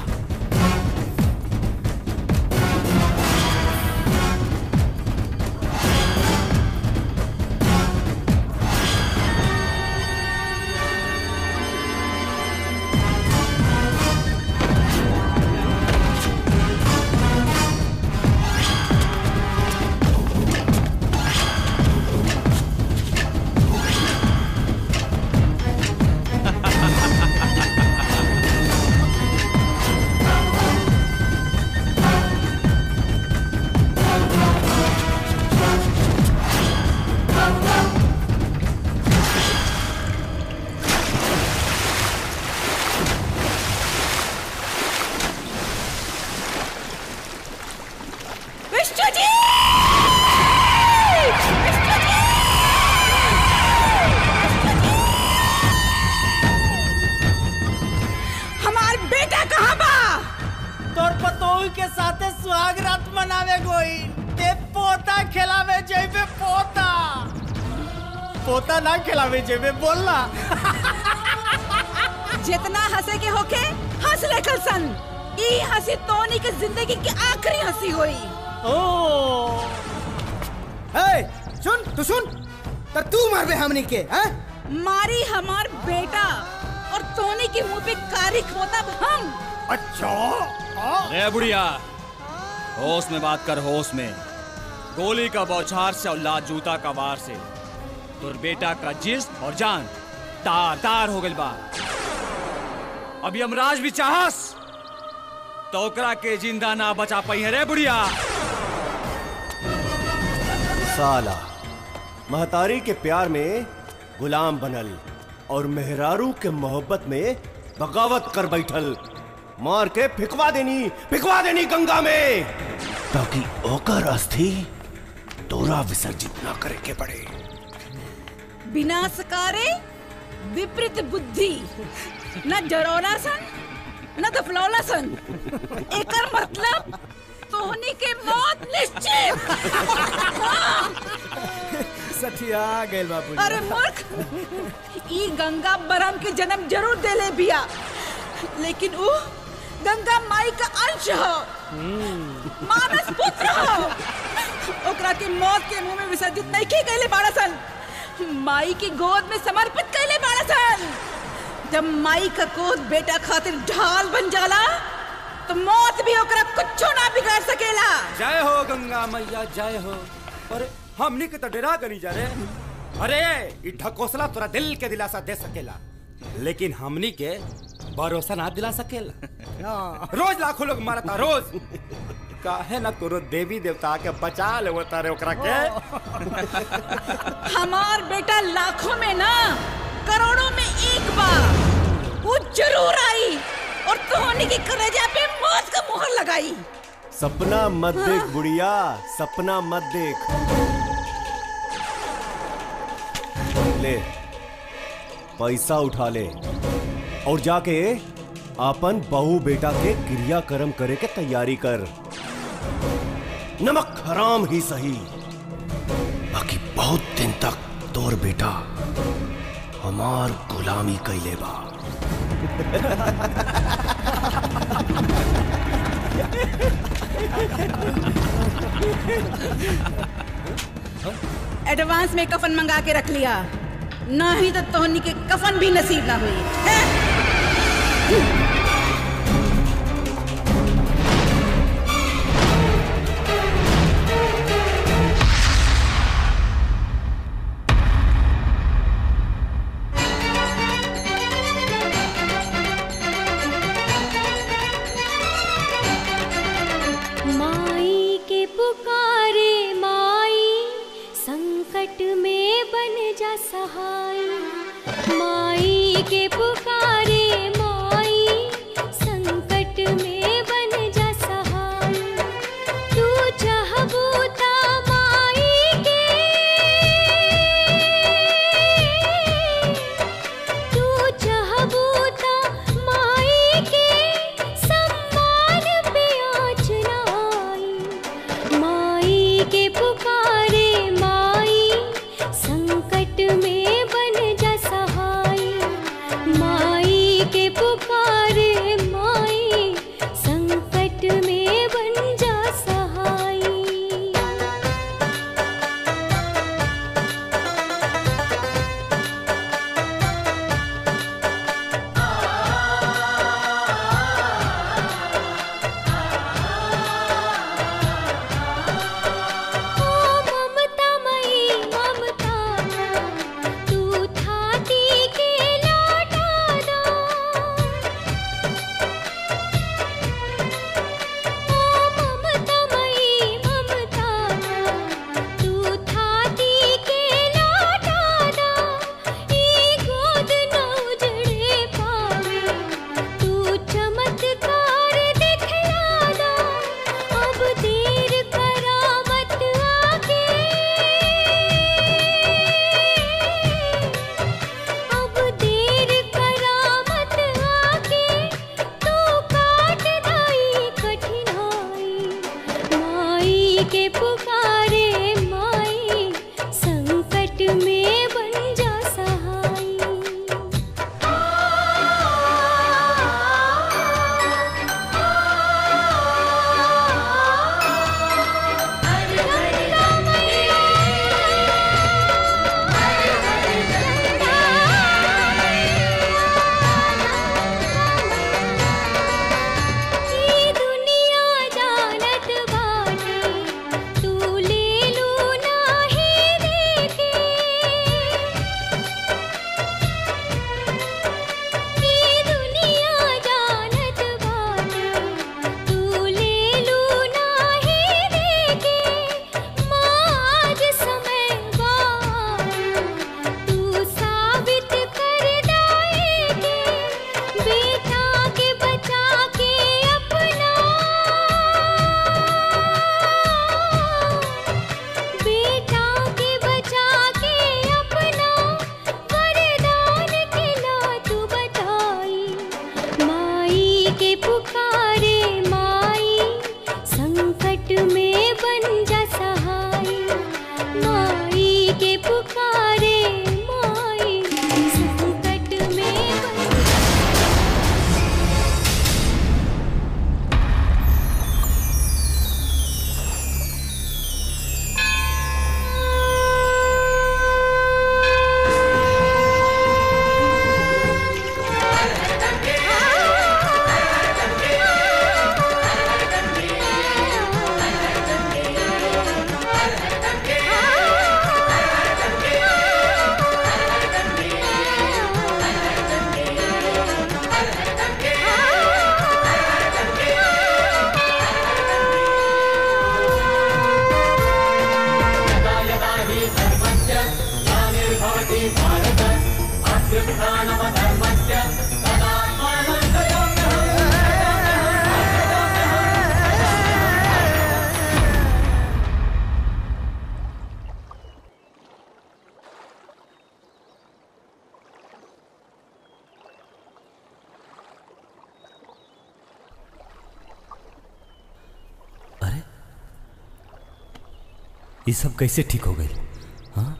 [SPEAKER 16] पोता ना खिलावे जेबे बोलना
[SPEAKER 14] जितना हंसे के होके हंस ले कल सन ई हंसी तोनी के जिंदगी की आखिरी हंसी हुई
[SPEAKER 9] ओ ए सुन तू सुन तो तू मारबे हमनी के हैं
[SPEAKER 14] मारी हमार बेटा और तोनी के मुंह पे कारी खोता हम
[SPEAKER 9] अच्छा
[SPEAKER 5] रे बुढ़िया होश में बात कर होश में गोली का बौछार से और लात जूता का वार से तुर बेटा का जिस्म और जान तार तार हो गइल बा अब यमराज भी चाहस तो ओकरा के जिंदा ना बचा पाई है रे बुढ़िया
[SPEAKER 1] साला महतारी के प्यार में गुलाम बनल और मेहरारू के मोहब्बत में बगावत कर बैठल मार के फिकवा देनी फिकवा देनी गंगा में ताकि ओकर अस्थि तोरा विसर्जित ना करे के पड़े
[SPEAKER 14] विनाशकारे विपरीत बुद्धि न डरौला सन न दफलौला सन एकर मतलब तोहनी के मौत निश्चित
[SPEAKER 9] सठिया गेल बाबू
[SPEAKER 14] अरे मूर्ख ई गंगा बरम के जन्म जरूर देले बिया लेकिन ऊ गंगा माई का अंश हो मानस पुत्र हो ओकरा के मौत के मुंह में विसर्जित नहीं की गईले बाड़ा सन माई की गोद में समर्पित कैले बाड़ा सन जब माई का गोद बेटा खातिर ढाल बन जाला तो मौत भी ओकरा कुछ ना बिगाड़ सकेला
[SPEAKER 8] जय हो गंगा मैया जय हो अरे हमनी के तो डरा गनी जा रे अरे ई ढकोसला तोरा दिल के दिलासा दे सकेला लेकिन हमनी के भरोसा ना दिला सकेला रोज लाखों लोग मारता रोज काहे ना कोनो देवी देवता के बचा ले तारे ओकरा के
[SPEAKER 14] हमार बेटा लाखों में ना करोड़ों में एक बार वो जरूर आई और तोहनी की कलेजा पे मौत का मुहर लगाई
[SPEAKER 1] सपना मत देख बुढ़िया सपना मत देख ले पैसा उठा ले और जाके अपन बहू बेटा के क्रियाक्रम करे के तैयारी कर नमक हराम ही सही बाकी बहुत दिन तक तोर बेटा हमार गुलामी कैले बा
[SPEAKER 14] एडवांस में कफन मंगा के रख लिया नहीं तो तोहनी के कफन भी नसीब ना हुई हैं?
[SPEAKER 3] माई के पुकारे माई संकट में बन जा सहाय माई के पुकारे माई संकट में बन जा सहाय तू चाहबू ता माई के तू चाहबू ता माई के सम्मान पे आँच ना आई माई के पुकारे माई संकट में बन जा सहाय माई
[SPEAKER 2] ये सब कैसे ठीक हो गई हाँ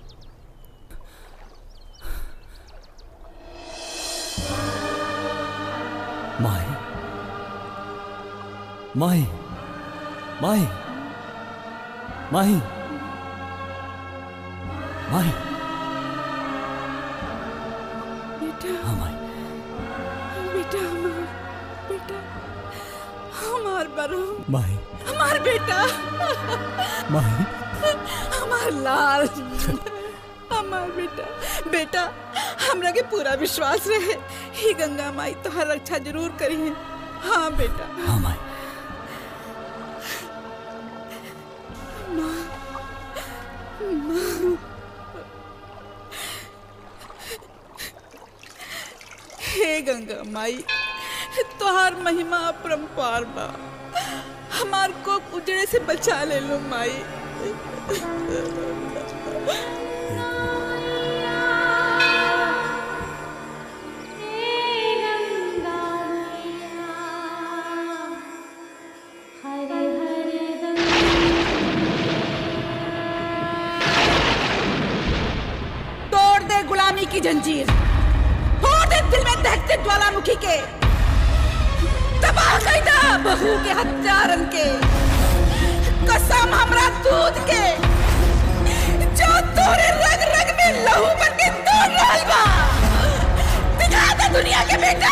[SPEAKER 2] माही माही माही माही माही
[SPEAKER 14] बेटा
[SPEAKER 2] हाँ माही
[SPEAKER 14] बेटा हमार बेटा हमार बरो
[SPEAKER 2] माही
[SPEAKER 14] हमार बेटा
[SPEAKER 2] माही
[SPEAKER 14] हमार लाल हमार बेटा बेटा हमरा के पूरा विश्वास रहे ही गंगा माई तोहर रक्षा जरूर करी है हाँ बेटा
[SPEAKER 2] हाँ माई
[SPEAKER 14] माँ माँ हे गंगा माई तोहार महिमा अपरंपार बा हमार को उजड़े से बचा ले लो माई तोड़ दे गुलामी की जंजीर फोड़ दे दिल में दहकते ज्वालामुखी के तबाह कर दे बहू के हत्यारन के कसम हमरा दूध के जो तोरे रग रग में लहू बन के तोड़ रहल बा दिखा दे दुनिया के बेटा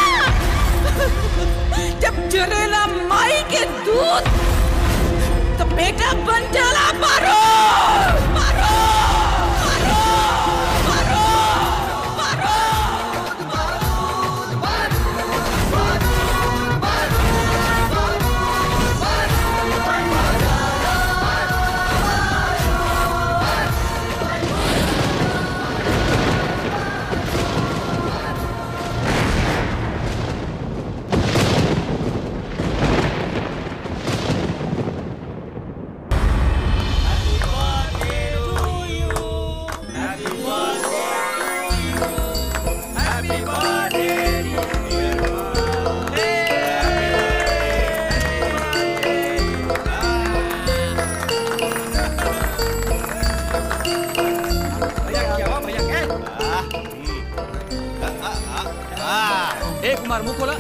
[SPEAKER 14] जब जरेला माई के दूध तो बेटा बन जाला मारो मारो
[SPEAKER 5] ए कुमार मुंह खोला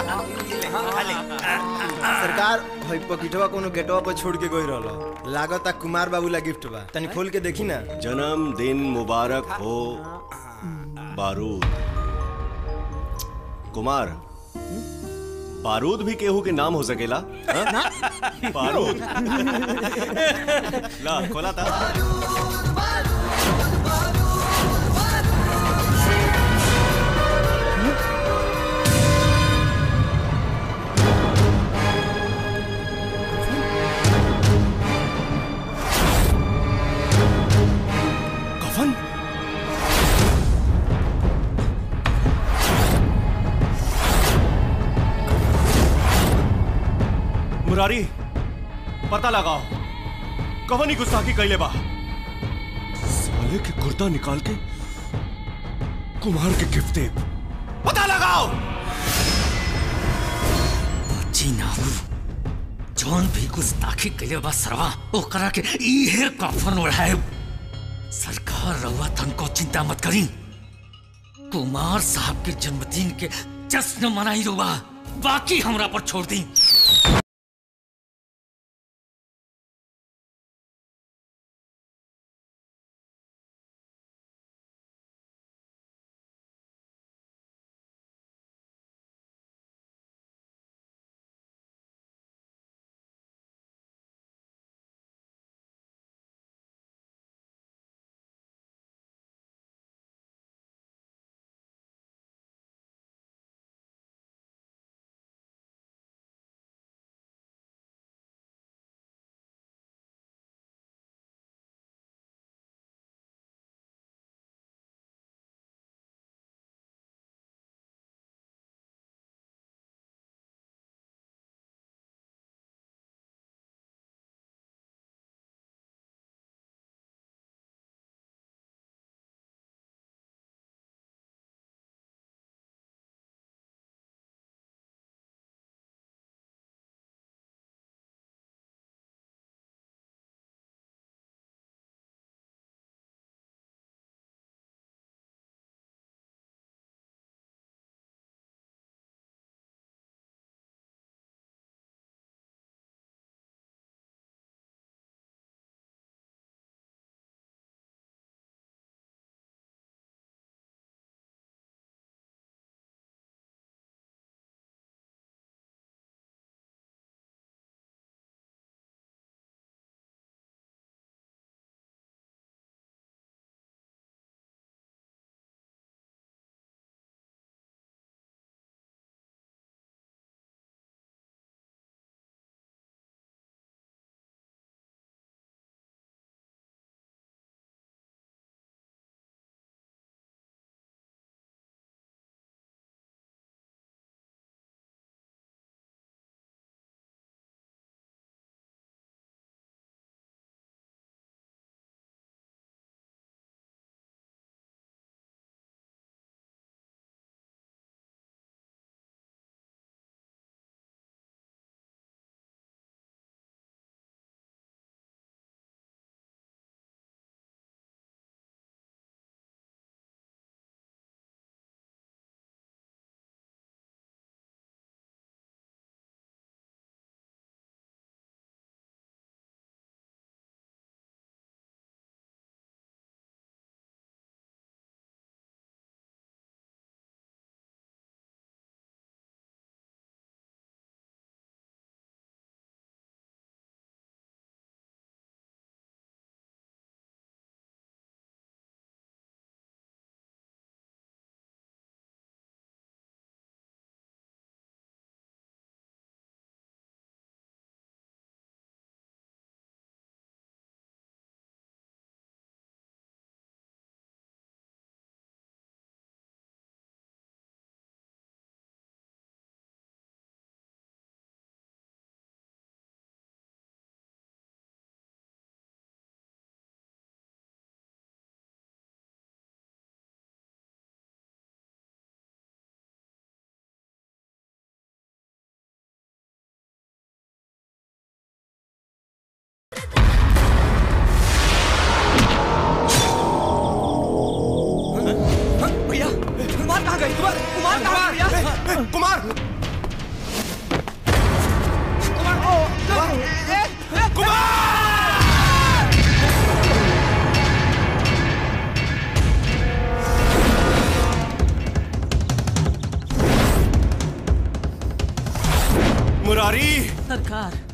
[SPEAKER 6] सरकार भाई पकिटवा कोनो गेटवा पर छोड़ के गई रहलो लागता कुमार बाबू ला गिफ्ट बा तनी खोल के देखी ना
[SPEAKER 1] जन्मदिन मुबारक हो बारूद कुमार बारूद भी केहू के नाम हो सकेला हाँ? बारूद ला खोला था कफन मुरारी पता लगाओ कवन ही गुस्ताखी कैले बा साले के कुर्ता निकाल के कुमार के गिफ्ट दे पता लगाओ
[SPEAKER 20] जी नाऊ जौन भी गुस्ताखी कइले बा सरवा ओकरा के इहे कफन ओढ़ाए सरकार रहुआ तनको चिंता मत करी कुमार साहब के जन्मदिन के जश्न मनाई रुआ बाकी हमरा पर छोड़ दी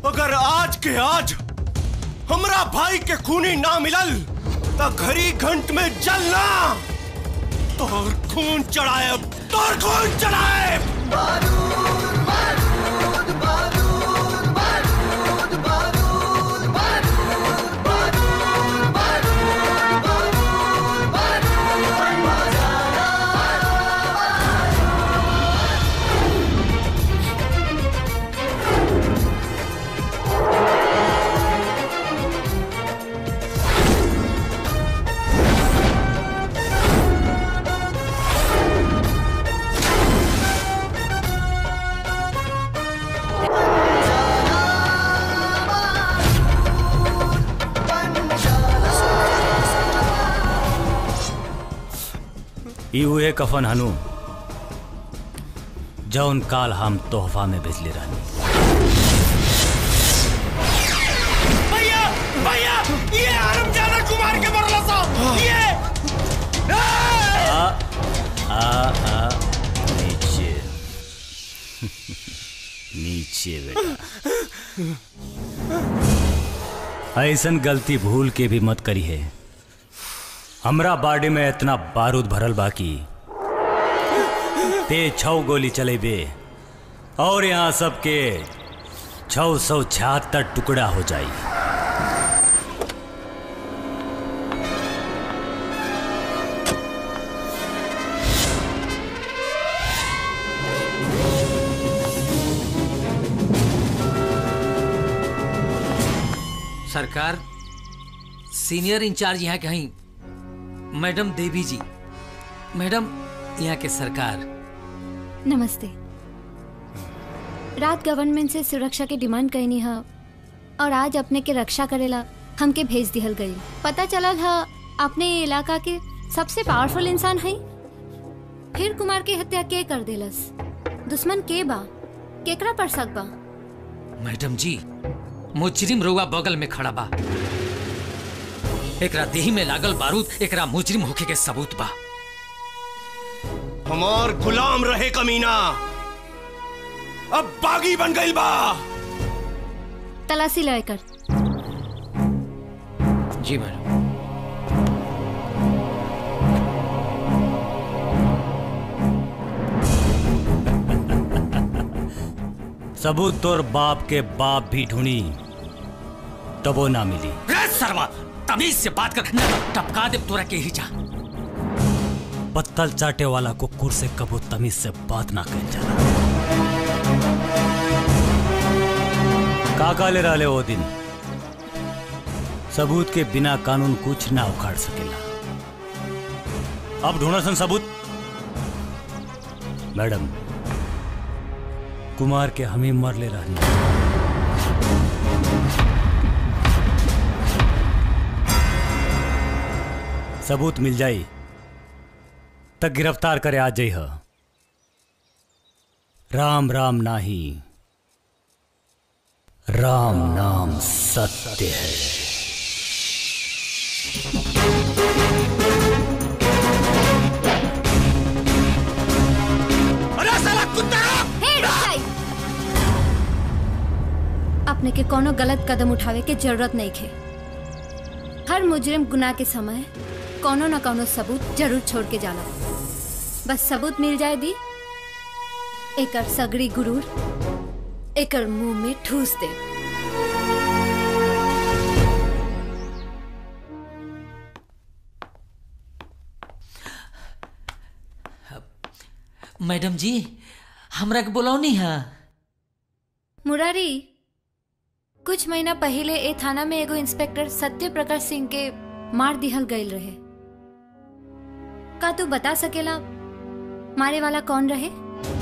[SPEAKER 1] अगर आज के आज हमरा भाई के खूनी ना मिलल तो घड़ी घंट में जलना तोर खून चढ़ाए तोर खून चढ़ाए
[SPEAKER 2] ई उहे कफन हनु जौन काल हम तोहफा में भेजले रहनी
[SPEAKER 7] भैया भैया ये आरमजादा कुमार के मरला साहब ये
[SPEAKER 2] आ आ आ नीचे नीचे बेटा ऐसन गलती भूल के भी मत करी है हमरा बाडी में इतना बारूद भरल बाकी ते छौ गोली चलेबे और यहाँ सबके छौ सौ छिहत्तर टुकड़ा हो जाई
[SPEAKER 20] सरकार सीनियर इंचार्ज यहाँ के हई मैडम देवी जी मैडम यहाँ के सरकार
[SPEAKER 10] नमस्ते रात गवर्नमेंट से सुरक्षा के डिमांड कैनी है और आज अपने के रक्षा करेला हमके भेज दिहल गई पता चलल है अपने ये इलाका के सबसे पावरफुल इंसान है फिर कुमार के हत्या के कर देलस दुश्मन के बा केकरा पर शक बा
[SPEAKER 20] मैडम जी मुजरिम रुआ बगल में खड़ा बा एकरा देही में लागल बारूद एकरा मुजरिम होखे के सबूत बा
[SPEAKER 1] हमार गुलाम रहे कमीना अब बागी बन गई बा
[SPEAKER 10] तलाशी लेकर
[SPEAKER 20] जी मैडम
[SPEAKER 2] सबूत तोर बाप के बाप भी ढूंढी तबो ना मिली
[SPEAKER 20] रे सरवा तमीज से बात कर न तो टपका दे तोरा के ही जा
[SPEAKER 2] पत्तल चाटे वाला कुकुर से कबो तमीज से बात ना कर जाला काका ले रहले वो दिन सबूत के बिना कानून कुछ ना उखाड़ सकेला अब ढूंढा सन सबूत मैडम कुमार के हमें मर ले रहनी सबूत मिल जाई तक गिरफ्तार करे आ जाई ह राम राम नाही राम नाम सत्य है
[SPEAKER 7] अरे साला कुत्ता
[SPEAKER 10] हे रुक अपने के कोनो गलत कदम उठावे के जरूरत नहीं खे हर मुजरिम गुनाह के समय कोनो न कोनो सबूत जरूर छोड़ के जाला बस सबूत मिल जाए दी एकर सगड़ी गुरूर एकर मुंह में ठूस दे
[SPEAKER 20] मैडम जी हमरा के बुलौनी है
[SPEAKER 10] मुरारी कुछ महीना पहले ए थाना में एगो इंस्पेक्टर सत्य प्रकाश सिंह के मार दिहल गईल रहे का तू बता सकेला मारे वाला कौन रहे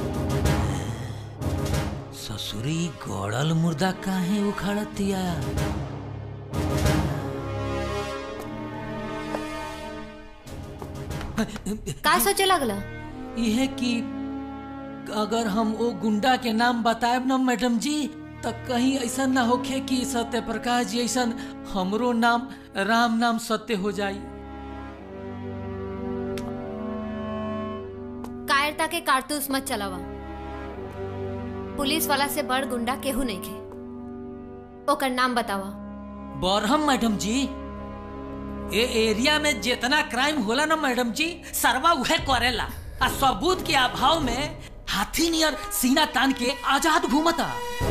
[SPEAKER 20] ससुरी गड़ल मुर्दा काहे उखाड़तिया
[SPEAKER 10] का सोचे लगला
[SPEAKER 20] यह कि अगर हम वो गुंडा के नाम बताएब ना मैडम जी तो कहीं ऐसा ना होखे कि सत्य प्रकाश जी ऐसा हमरो नाम राम नाम सत्य हो जाई
[SPEAKER 10] कायरता के कारतूस मत चलावा पुलिस वाला से बड़ गुंडा केहू नहीं खे ओकर नाम बतावा
[SPEAKER 20] बरहम मैडम जी ए एरिया में जितना क्राइम होला ना मैडम जी सरवा उहे करेला आ सबूत के अभाव में हाथी नियर सीना तान के आजाद घूमता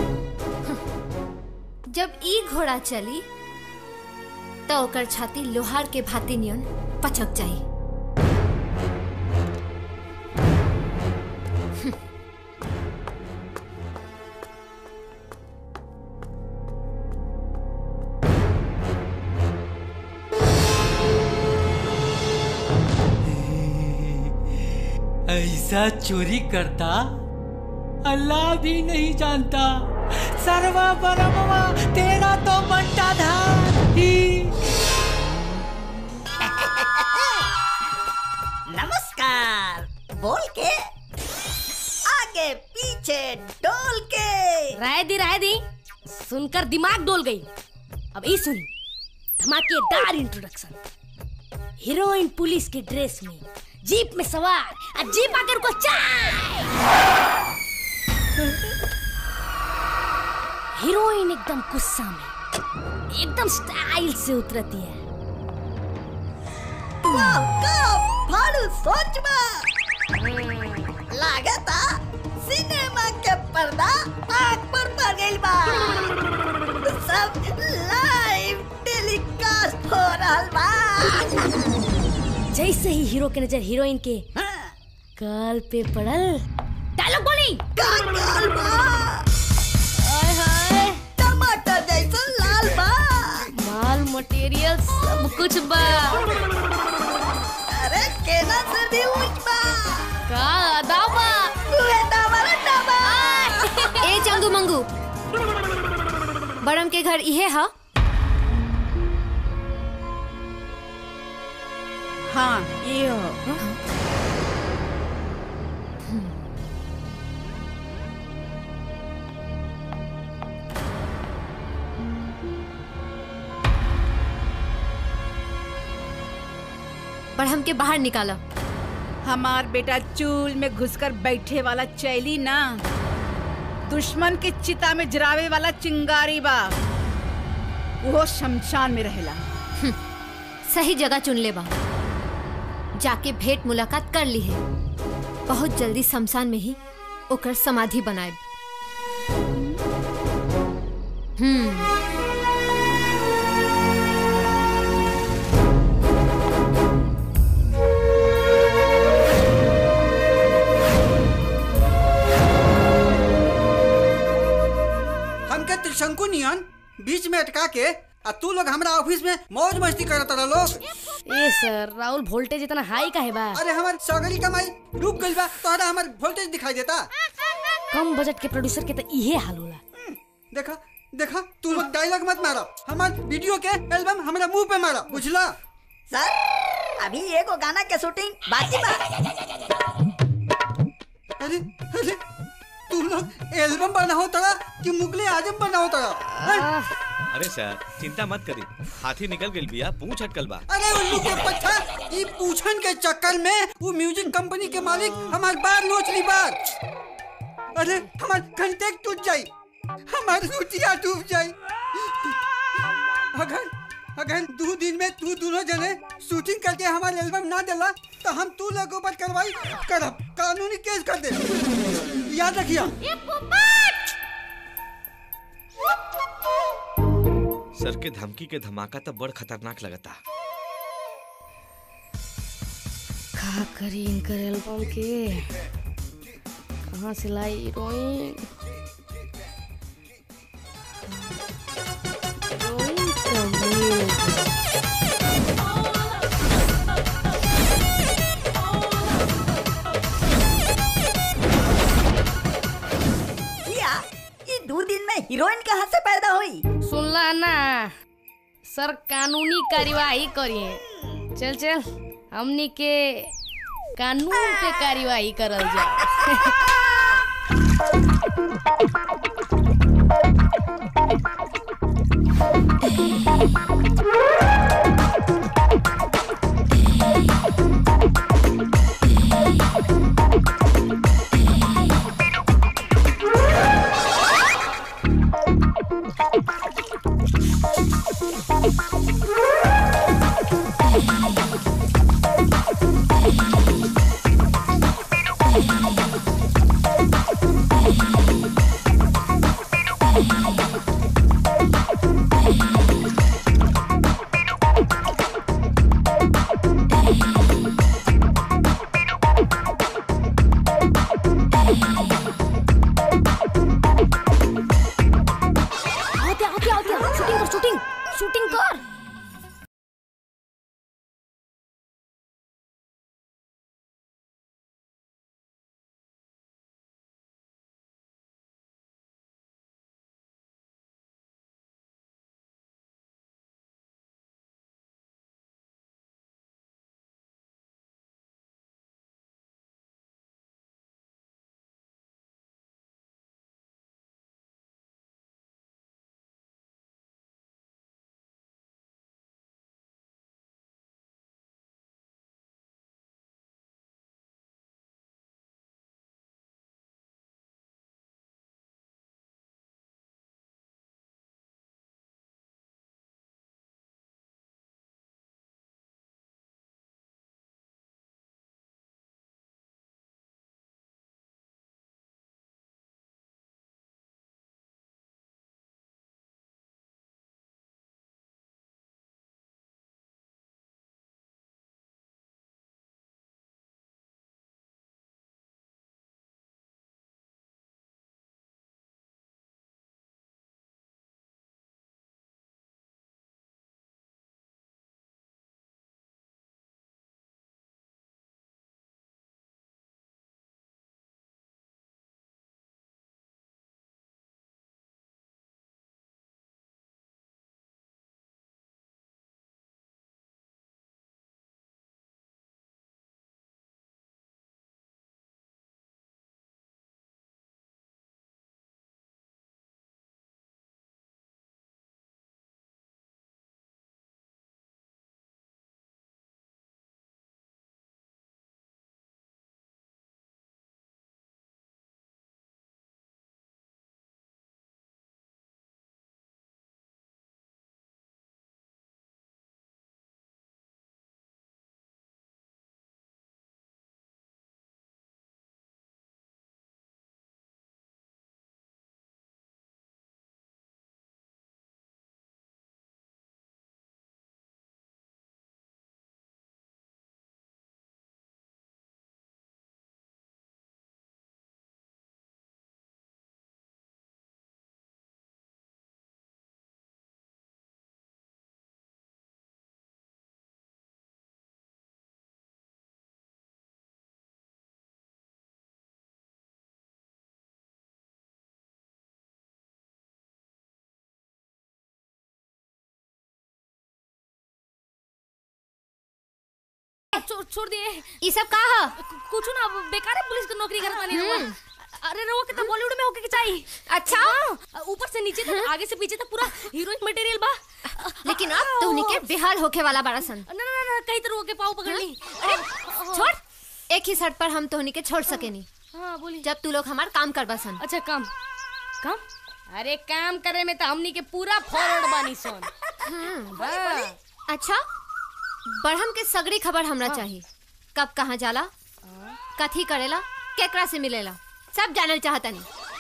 [SPEAKER 10] जब ई घोड़ा चली तो ओकर छाती लोहार के भाती नियन पचक जाई
[SPEAKER 20] ऐसा चोरी करता अल्लाह भी नहीं जानता सर्वा परमवा तेरा तो बंटा था ही
[SPEAKER 15] नमस्कार बोल के आगे पीछे डोल के
[SPEAKER 12] राय दी राय दी सुनकर दिमाग डोल गई अब ये सुन धमाकेदार इंट्रोडक्शन हीरोइन पुलिस के ड्रेस में जीप में सवार और जीप आकर को चाय हीरोइन एकदम गुस्सा में एकदम स्टाइल से उतरती है
[SPEAKER 15] फाड़ू सोच लागता सिनेमा के पर्दा आग पर पड़ गइल बा सब लाइव टेलीकास्ट हो रहल बा
[SPEAKER 12] जैसे ही हीरो के नजर हीरोइन के काल पे पड़ल डायलॉग बोली हाय हाय
[SPEAKER 15] टमाटर जैसा लाल बा
[SPEAKER 12] माल मटेरियल सब कुछ बा
[SPEAKER 15] अरे केना से भी ऊंच बा
[SPEAKER 12] का अदा बा
[SPEAKER 15] उहे दावा दावा
[SPEAKER 10] ए चंगू मंगू बड़म के घर इहे हा
[SPEAKER 14] हाँ ये हो
[SPEAKER 10] बड़म के बाहर निकाला
[SPEAKER 14] हमार बेटा चूल में घुसकर बैठे वाला चैली ना दुश्मन के चिता में जरावे वाला चिंगारी बा वो शमशान में रहेला
[SPEAKER 10] सही जगह चुन ले बा जाके भेंट मुलाकात कर ली है बहुत जल्दी शमशान में ही ओकर समाधि बनाए हम्म
[SPEAKER 9] हमके त्रिशंकु नियन बीच में अटका के आ तू लोग हमरा ऑफिस में मौज मस्ती करत रह लोग
[SPEAKER 12] ए सर राहुल वोल्टेज इतना हाई का है बा
[SPEAKER 9] अरे हमार सगरी कमाई डूब गइल बा तोहरा हमार वोल्टेज दिखाई देता
[SPEAKER 12] कम बजट के प्रोड्यूसर के तो इहे हाल होला
[SPEAKER 9] देखा देखा तू लोग डायलॉग मत मारो हमार वीडियो के एल्बम हमरा मुंह पे मारो बुझला
[SPEAKER 15] सर अभी एगो गाना के शूटिंग बाकी बा
[SPEAKER 9] अरे अरे तू लोग एल्बम बनाओ तड़ा कि मुगले आजम बनाओ तड़ा
[SPEAKER 11] अरे सर चिंता मत करी हाथी निकल गइल बिया पूंछ अटकल बा
[SPEAKER 9] अरे उल्लू के पत्था ई पूछन के चक्कर में वो म्यूजिक कंपनी के मालिक हमार बार नोच ली बार अरे हमार कंटेक्ट टूट जाई हमार रुचिया डूब जाई अगर अगर दो दिन में तू दोनों जने शूटिंग करके हमारे एल्बम ना दिला तो हम तू लोगों पर कार्रवाई करब कानूनी केस कर दे याद रखिया
[SPEAKER 11] सर के धमकी के धमाका तो बड़ खतरनाक लगता
[SPEAKER 12] का करी इनकर एल्बम के कहाँ से लाई हीरोइन हीरोइन तो मिल गई।
[SPEAKER 15] किया ये दो दिन में हीरोइन कहाँ से पैदा हुई
[SPEAKER 12] सुनला ना सर कानूनी कार्यवाही करिए चल चल हमनी के कानून पे कार्यवाही करल जाए
[SPEAKER 10] आओ क्या आओ क्या आओ क्या शूटिंग कर शूटिंग शूटिंग कर
[SPEAKER 12] छोड़ छोड़ दिए
[SPEAKER 10] ये सब का है
[SPEAKER 12] कुछ ना बेकार है पुलिस की नौकरी करत बानी रउआ
[SPEAKER 10] हम्म।
[SPEAKER 12] अरे रउआ के तो बॉलीवुड में होके के चाहिए
[SPEAKER 10] अच्छा?
[SPEAKER 12] हाँ, ऊपर से नीचे तक आगे से पीछे तक पूरा हीरोइन मटेरियल बा
[SPEAKER 10] लेकिन अब तो उनके बेहाल होके वाला बड़ा सन
[SPEAKER 12] ना ना ना कई तरह के पाव पकड़ ली
[SPEAKER 10] अरे छोड़ एक ही शर्त पर हम तोहनी के छोड़ सकेनी
[SPEAKER 12] हाँ बोली
[SPEAKER 10] जब तू लोग हमार काम करबा सन
[SPEAKER 12] अच्छा काम काम अरे काम करे में तो हमनी के पूरा फॉरवर्ड बानी सन हाँ।
[SPEAKER 10] अच्छा बढ़म के सगड़ी खबर हमरा चाहिए कब कहाँ जाला कथी करेला केकरा से मिलेला सब जानल चाहतनी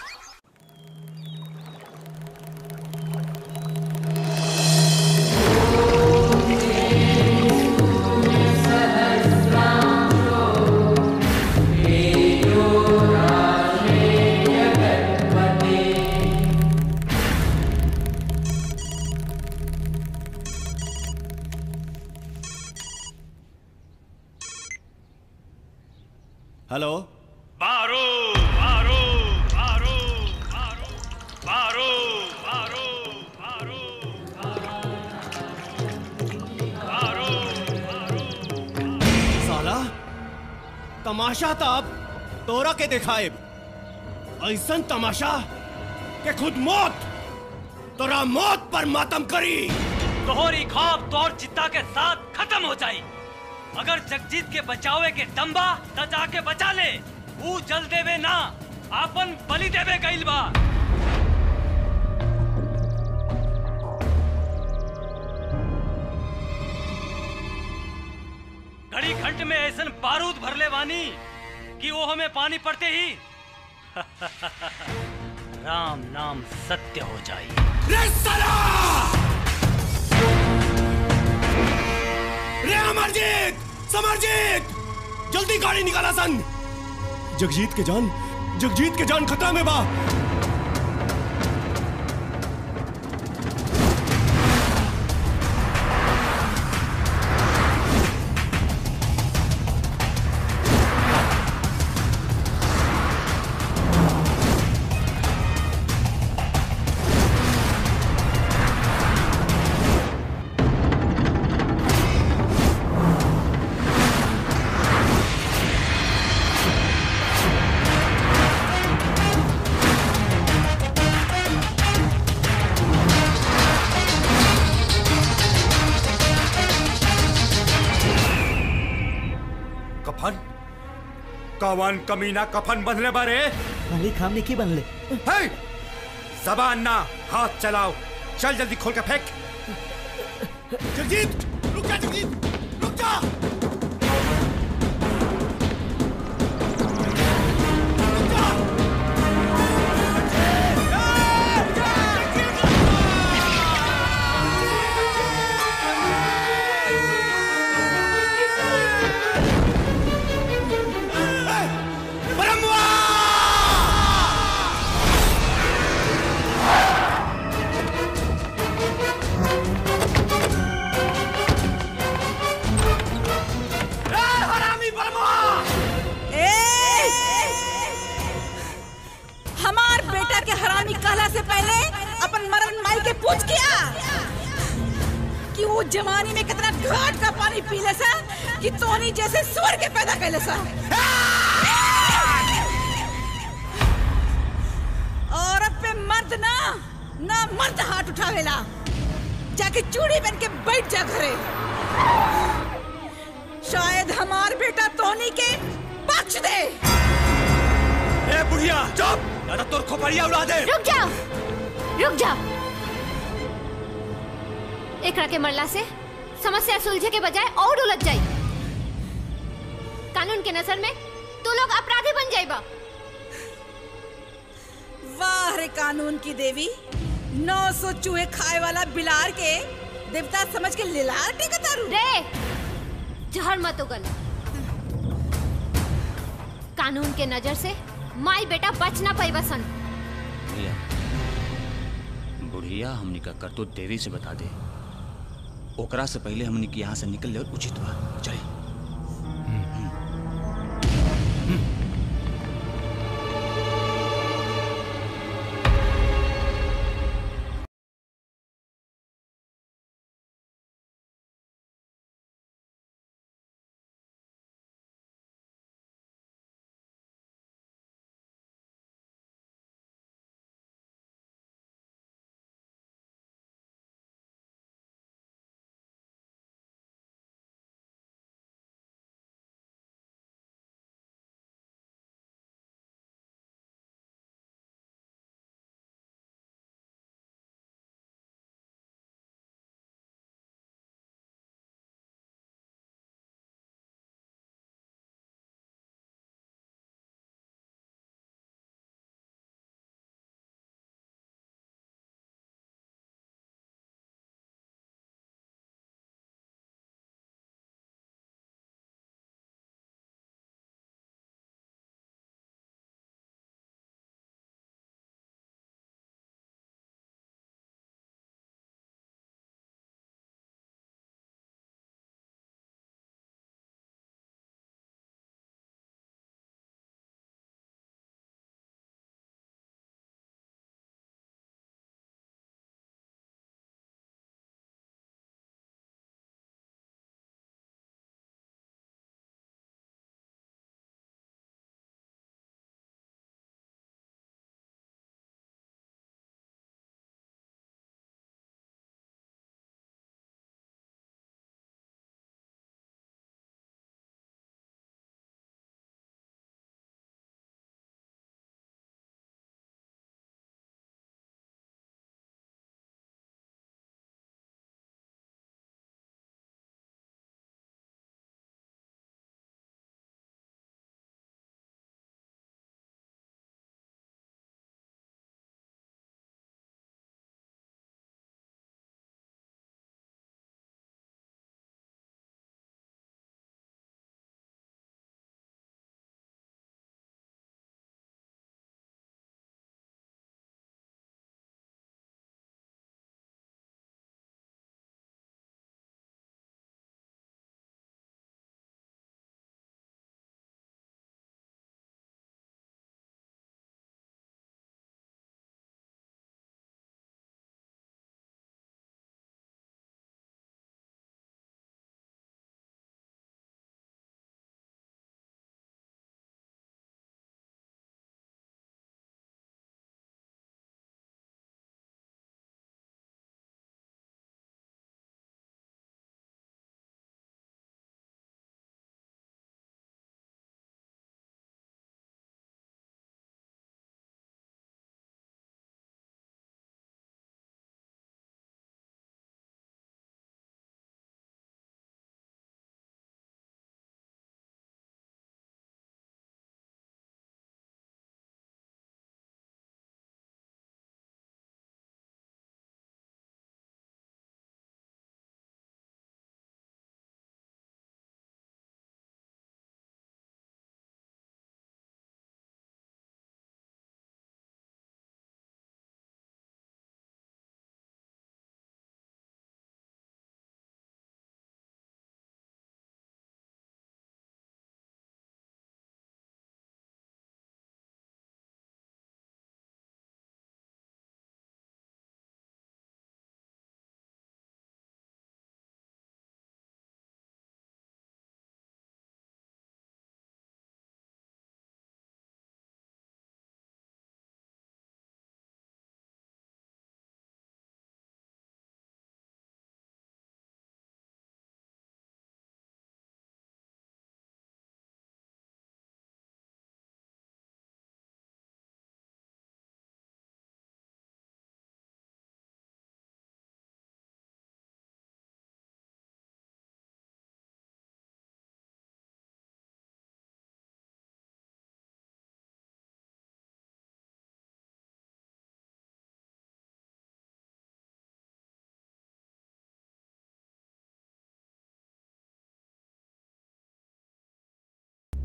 [SPEAKER 1] हेलो
[SPEAKER 2] बारो बारो बारो बारो बारो बारो बारो
[SPEAKER 1] साला तमाशा तब तोरा के दिखाए ऐसन तमाशा के खुद मौत तोरा मौत पर मातम करी
[SPEAKER 2] तोहरी खौफ तोर चित्ता के साथ खत्म हो जाई अगर जगजीत के बचावे के दम्बा त जाके बचा ले ऊ जल देवे ना आपन बलि देवे गइल बा घड़ी घंट में ऐसन बारूद भरले बानी कि वो हमें पानी पड़ते ही राम नाम सत्य हो जाई
[SPEAKER 1] रे अमरजीत समरजीत जल्दी गाड़ी निकाला सन जगजीत के जान जगजीत के जान खतरा में बा
[SPEAKER 8] कफन कवन कमीना कफन बंधले बारे
[SPEAKER 18] मालिक हमने की बनले
[SPEAKER 8] हे जबान ना हाथ चलाओ चल जल्दी खोल के फेंक
[SPEAKER 1] जगजीत रुक जा जगजीत रुक जा
[SPEAKER 14] हमार बेटा के हरामी कहला से पहले अपन मरण माई के पूछ किया कि वो जवानी में कितना घाट का पानी पी ले सा कि तोनी जैसे स्वर के पैदा कैले सा औरत पे मर्द ना ना मर्द हाथ उठावेला जाके चूड़ी पहन के बैठ जा घरे शायद हमार बेटा तोनी के बख्श दे
[SPEAKER 5] ए बुढ़िया चुप या तो तोर खोपड़िया उड़ा दे
[SPEAKER 10] रुक जाओ रुक जाओ एकरा के मरला से समस्या सुलझे के बजाय और उलझ जाई कानून के नजर में तू लोग अपराधी बन जाइबा
[SPEAKER 14] वाह रे कानून की देवी नौ सौ चूहे खाए वाला बिलार के देवता समझ के लिलार टेकतारू
[SPEAKER 10] रे जहर मत उगल कानून के नजर से माई बेटा बच ना पाई बसन
[SPEAKER 5] बुढ़िया बुढ़िया हमनी का करतूत देवी से बता दे ओकरा से पहले हमनी के यहाँ से निकल ले उचित बा चले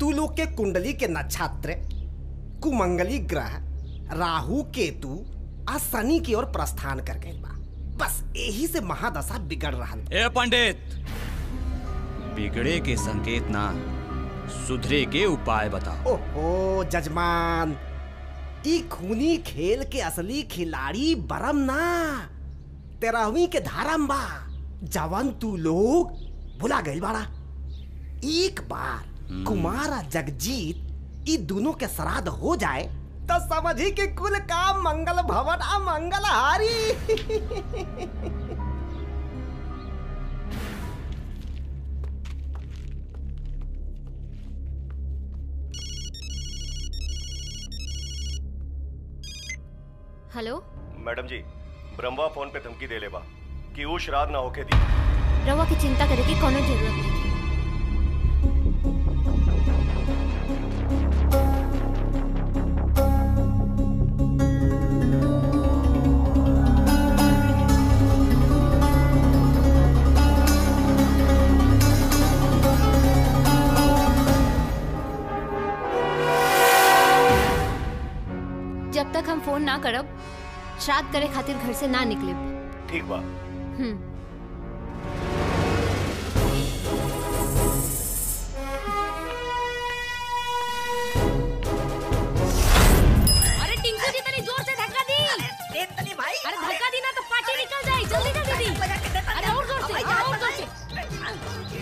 [SPEAKER 18] तू लोग के कुंडली के नक्षत्र कुमंगली ग्रह राहु केतु आ शनि की ओर प्रस्थान कर गए बा बस यही से महादशा बिगड़ रहा
[SPEAKER 5] ए पंडित बिगड़े के संकेत ना सुधरे के उपाय बताओ
[SPEAKER 18] ओहो जजमान ई खूनी खेल के असली खिलाड़ी बरम ना तेरहवीं के धारम बा जवन तू लोग भुला गइल बाड़ा एक बार कुमार आ जगजीत ई दोनों के श्राद्ध हो जाए तो समझी कि कुल काम मंगल भवन आ मंगल हारी
[SPEAKER 10] हेलो
[SPEAKER 1] मैडम जी ब्रह्मा फोन पे धमकी दे ले बा कि वो श्राद्ध ना होके दी
[SPEAKER 10] रवा की चिंता करे की कोनो जरूरत नहीं जब तक हम फोन ना करब श्राद्ध करे खातिर घर से ना निकले
[SPEAKER 1] ठीक बा
[SPEAKER 10] हम्म
[SPEAKER 12] अरे टिंकू जी तनी जोर से धक्का दी अरे तनी भाई अरे धक्का दी ना तो पार्टी निकल जाए जल्दी जल्दी दी अरे और जोर से और जोर से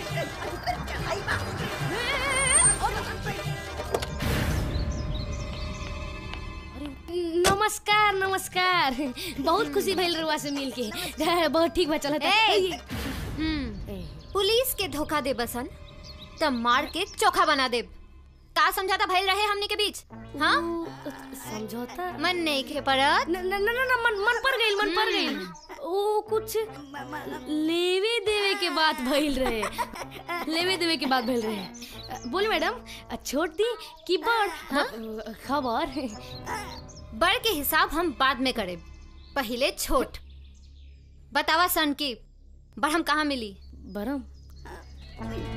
[SPEAKER 12] नमस्कार नमस्कार बहुत खुशी भइल रुआ से मिल के बहुत ठीक बा चलत
[SPEAKER 10] ए! पुलिस के धोखा दे बसन तब मार के चोखा बना दे का समझाता भइल रहे हमनी के बीच हाँ
[SPEAKER 12] समझौता
[SPEAKER 10] मन नहीं खे परत
[SPEAKER 12] न न न न मन मन पर गइल मन पर गइल ओ कुछ लेवे देवे के बात भइल रहे लेवे देवे के बात भइल रहे बोल मैडम छोड़ दी कि बड़ खबर
[SPEAKER 10] बड़ के हिसाब हम बाद में करे पहले छोट बतावा सन की बड़ हम कहाँ मिली
[SPEAKER 12] बरम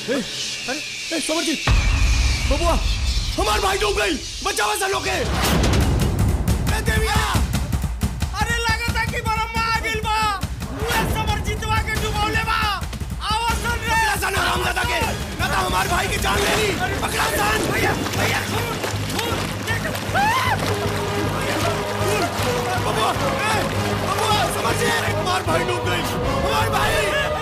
[SPEAKER 1] अरे ए, समरजीत बबुआ हमार भाई डूब गई बचावा सा लोग के
[SPEAKER 7] ए देविया अरे लागता कि बरम्मा आ गइल बा उहे समर जितवा के डुबौले बा आवाज सुन रे
[SPEAKER 1] पकड़ा सन हरामजादा के ना तो हमार भाई की जान ले ली पकड़ा सन
[SPEAKER 7] भैया भैया
[SPEAKER 1] बबुआ ए, बबुआ समरजीत हमार भाई डूब गई हमार भाई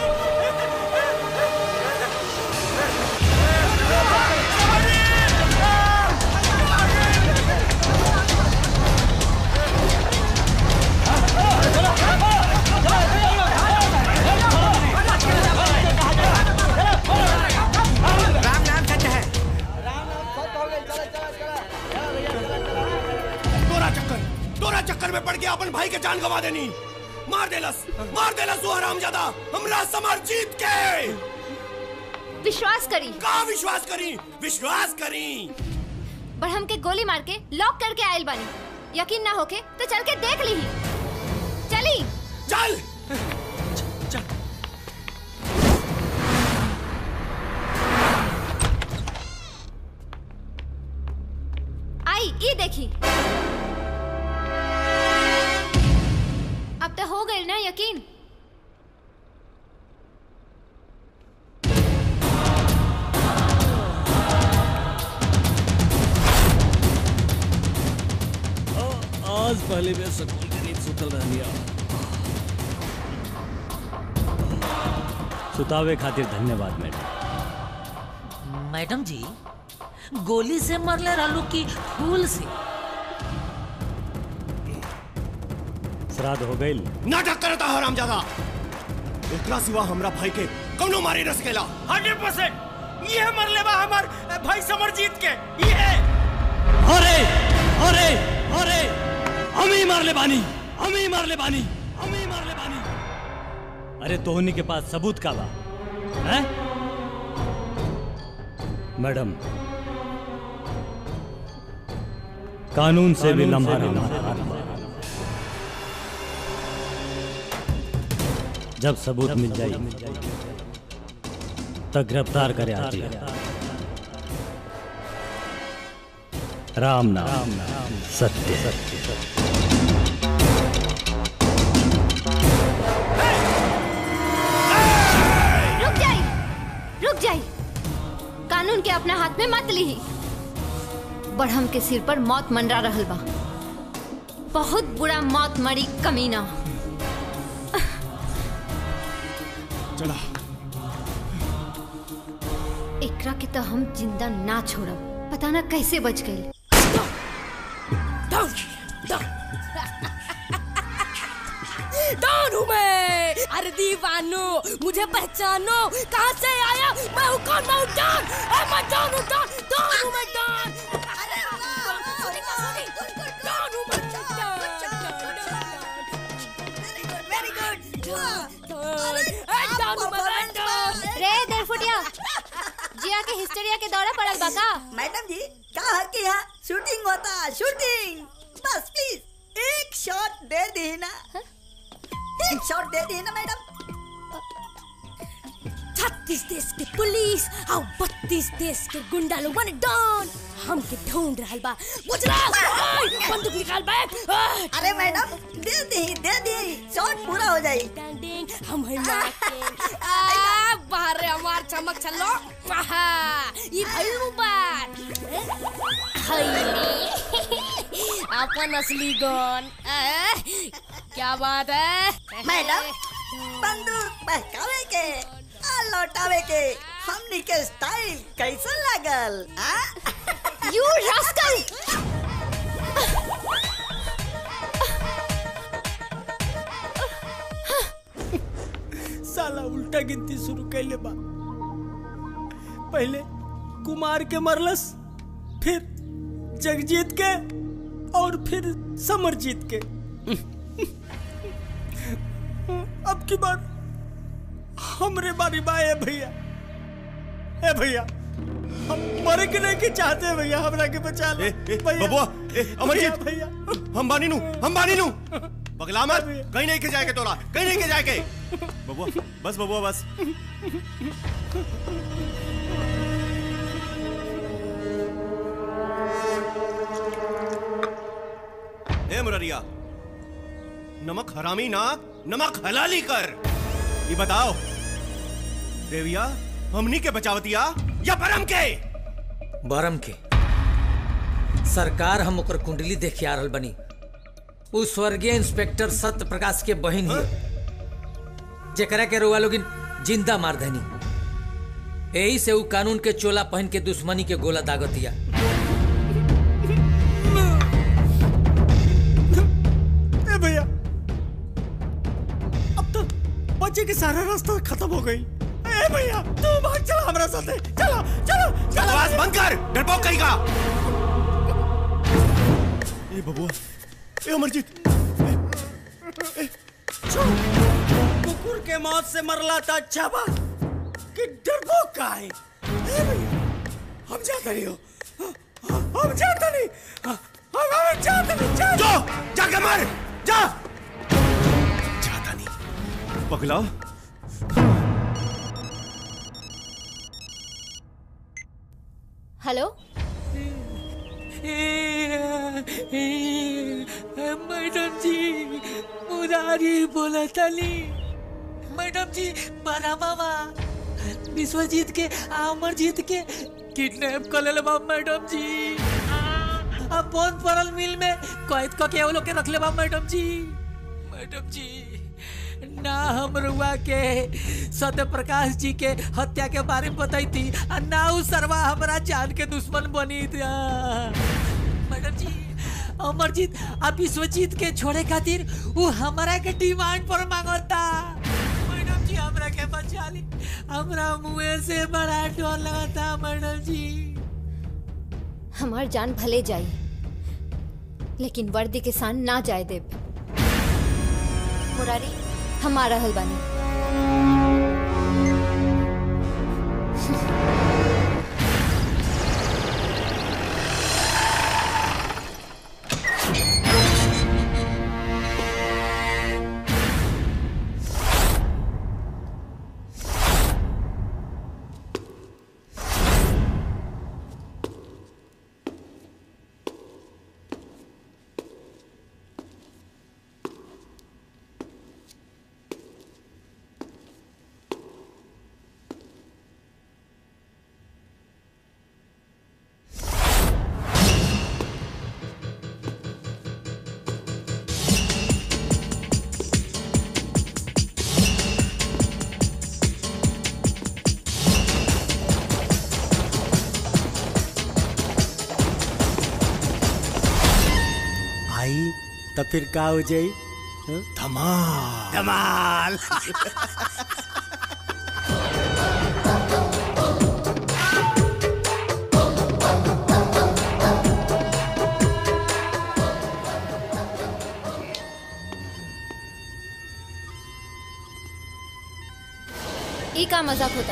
[SPEAKER 7] राम नाम सच है
[SPEAKER 1] तोरा चक्कर तोरा चक्कर में पड़ गया अपन भाई के जान गवा देनी मार देलस मार देलस वो हरामजादा हमरा समर जीत के
[SPEAKER 10] विश्वास करी
[SPEAKER 1] का विश्वास करी विश्वास करी
[SPEAKER 10] पर हमके गोली मार के लॉक करके आयल बानी यकीन ना होके तो चल के देख ली चली
[SPEAKER 1] चल
[SPEAKER 10] आई ये देखी अब तो हो गई ना यकीन
[SPEAKER 5] आज पहले मैं सकून के नींद सुतल रहनिया
[SPEAKER 2] सुतावे खातिर धन्यवाद मैडम
[SPEAKER 20] मैडम जी गोली से मरले रहलू की फूल से
[SPEAKER 2] श्राद्ध हो गई
[SPEAKER 1] नाटक करता हरामजादा एकरा सिवा हमरा भाई के कौनो मारे न सकेला
[SPEAKER 7] हंड्रेड परसेंट ये मरले बा हमार भाई समरजीत के ये
[SPEAKER 4] अरे अरे अरे हम ही मार ले बानी हम ही मार ले बानी हम ही मार ले बानी
[SPEAKER 2] अरे तोहनी के पास सबूत का बा हैं? मैडम कानून से भी लम्हा रहना जब सबूत मिल जाए तब गिरफ्तार करे आती है राम नाम सत्य सत्य सत्य
[SPEAKER 10] रुक जाई रुक जाई कानून के अपना हाथ में मत ली बढ़म के सिर पर मौत मंडरा रहल बा बहुत बुरा मौत मरी कमीना
[SPEAKER 1] चला
[SPEAKER 10] एकरा के तो हम जिंदा ना छोड़ब पता ना कैसे बच गई
[SPEAKER 12] डॉन हूँ मैं अरे दीवानो मुझे पहचानो कहाँ से आया मैं हूँ कौन मैं हूँ डॉन ए, मैं डॉन हूँ डॉन डॉन हूँ मैं डॉन अरे सुनी का सुनी डॉन हूँ मैं
[SPEAKER 15] वेरी गुड
[SPEAKER 12] डॉन ए, डॉन हूँ मैं डॉन
[SPEAKER 10] रे देरफुटिया जिया के हिस्टेरिया के दौरा पड़ल बा का
[SPEAKER 15] मैडम जी कहा कि यहाँ शूटिंग होता शूटिंग बस प्लीज एक शॉट दे दी ना एक शॉट दे दी ना मैडम
[SPEAKER 12] छत्तीस देश के पुलिस और बत्तीस देश के गुंडा लोग माने डॉन हमके ढूंढ रहल बा गुजरात ओए, बंदूक निकाल बैठ ओए।
[SPEAKER 15] अरे मैडम दे दी दे दी शॉट पूरा हो जाए
[SPEAKER 12] हम है आ बाहर रे हमार चमक चलो आहा ई भइल बात हाय अपन असली गन आ, क्या बात है
[SPEAKER 15] मैडम बंदूक बहकावे के आ लौटावे के हमनी के स्टाइल कैसा लागल आ
[SPEAKER 10] यू रास्कल
[SPEAKER 16] साला उल्टा गिनती शुरू कैले बा पहले कुमार के मरलस फिर जगजीत के और फिर समरजीत के अब की बार हमरे बारी बा ए भैया ए भैया हम मरे के नहीं के चाहते हैं भैया हमरा के बचा ले भैया
[SPEAKER 1] बबुआ ए अमरजीत
[SPEAKER 16] भैया
[SPEAKER 1] हम बानी नु हम बानी नु बगला मत कहीं नहीं के जाए के तोरा कहीं नहीं के जाए के बबुआ बस बबुआ बस मुररिया नमक हरामी ना नमक हलाली कर ये बताओ देविया हमनी के बचावतिया या परम के
[SPEAKER 20] बरम के सरकार हम ओकर कुंडली देख के आ रहल बनी उ स्वर्गीय इंस्पेक्टर सत्य प्रकाश के बहन ही जेकरा के रुआ लोगिन जिंदा मार देनी यही से उ कानून के चोला पहन के दुश्मनी के गोला दागतिया
[SPEAKER 16] ए भैया अब तो बच्चे के सारा रास्ता खत्म हो गई ए भैया तू भाग चला हमारे साथ चलो चलो चलो
[SPEAKER 1] बकवास बंद कर डरपोक कहीं का ए बबुआ ए अमरजीत
[SPEAKER 16] कुकुर के मौत से मरला था अच्छा बा कि डरपोक का है ए भैया हम जाते नहीं हो हम जाते नहीं हम हम जाते नहीं जा
[SPEAKER 1] जो जाके मर जा जाता नहीं पगला
[SPEAKER 10] हेलो
[SPEAKER 20] मैडम जी मुरारी बोला तली मैडम जी बड़ा मामा विश्वजीत के अमरजीत के किडनैप कर ले बा मैडम जी अब बहुत पड़ल मिल में कैद क के वो लोग के रख ले बा मैडम जी मैडम जी ना हम रुआ के सत्य प्रकाश जी के हत्या के बारे में बताई थी और ना उ सरवा हमारा जान के दुश्मन बनी थी मैडम जी अमरजीत अब विश्वजीत के छोड़े खातिर वो हमारा के डिमांड पर मांगता मैडम जी हमरा के बचा ली हमरा मुंह से बड़ा डर लगता मैडम जी
[SPEAKER 10] हमार जान भले जाई लेकिन वर्दी के सान ना जाए देव मुरारी हम आ रहल बानी
[SPEAKER 16] आई तो फिर का हो जाई
[SPEAKER 1] धमाल
[SPEAKER 16] धमाल
[SPEAKER 10] ई का मजाक होता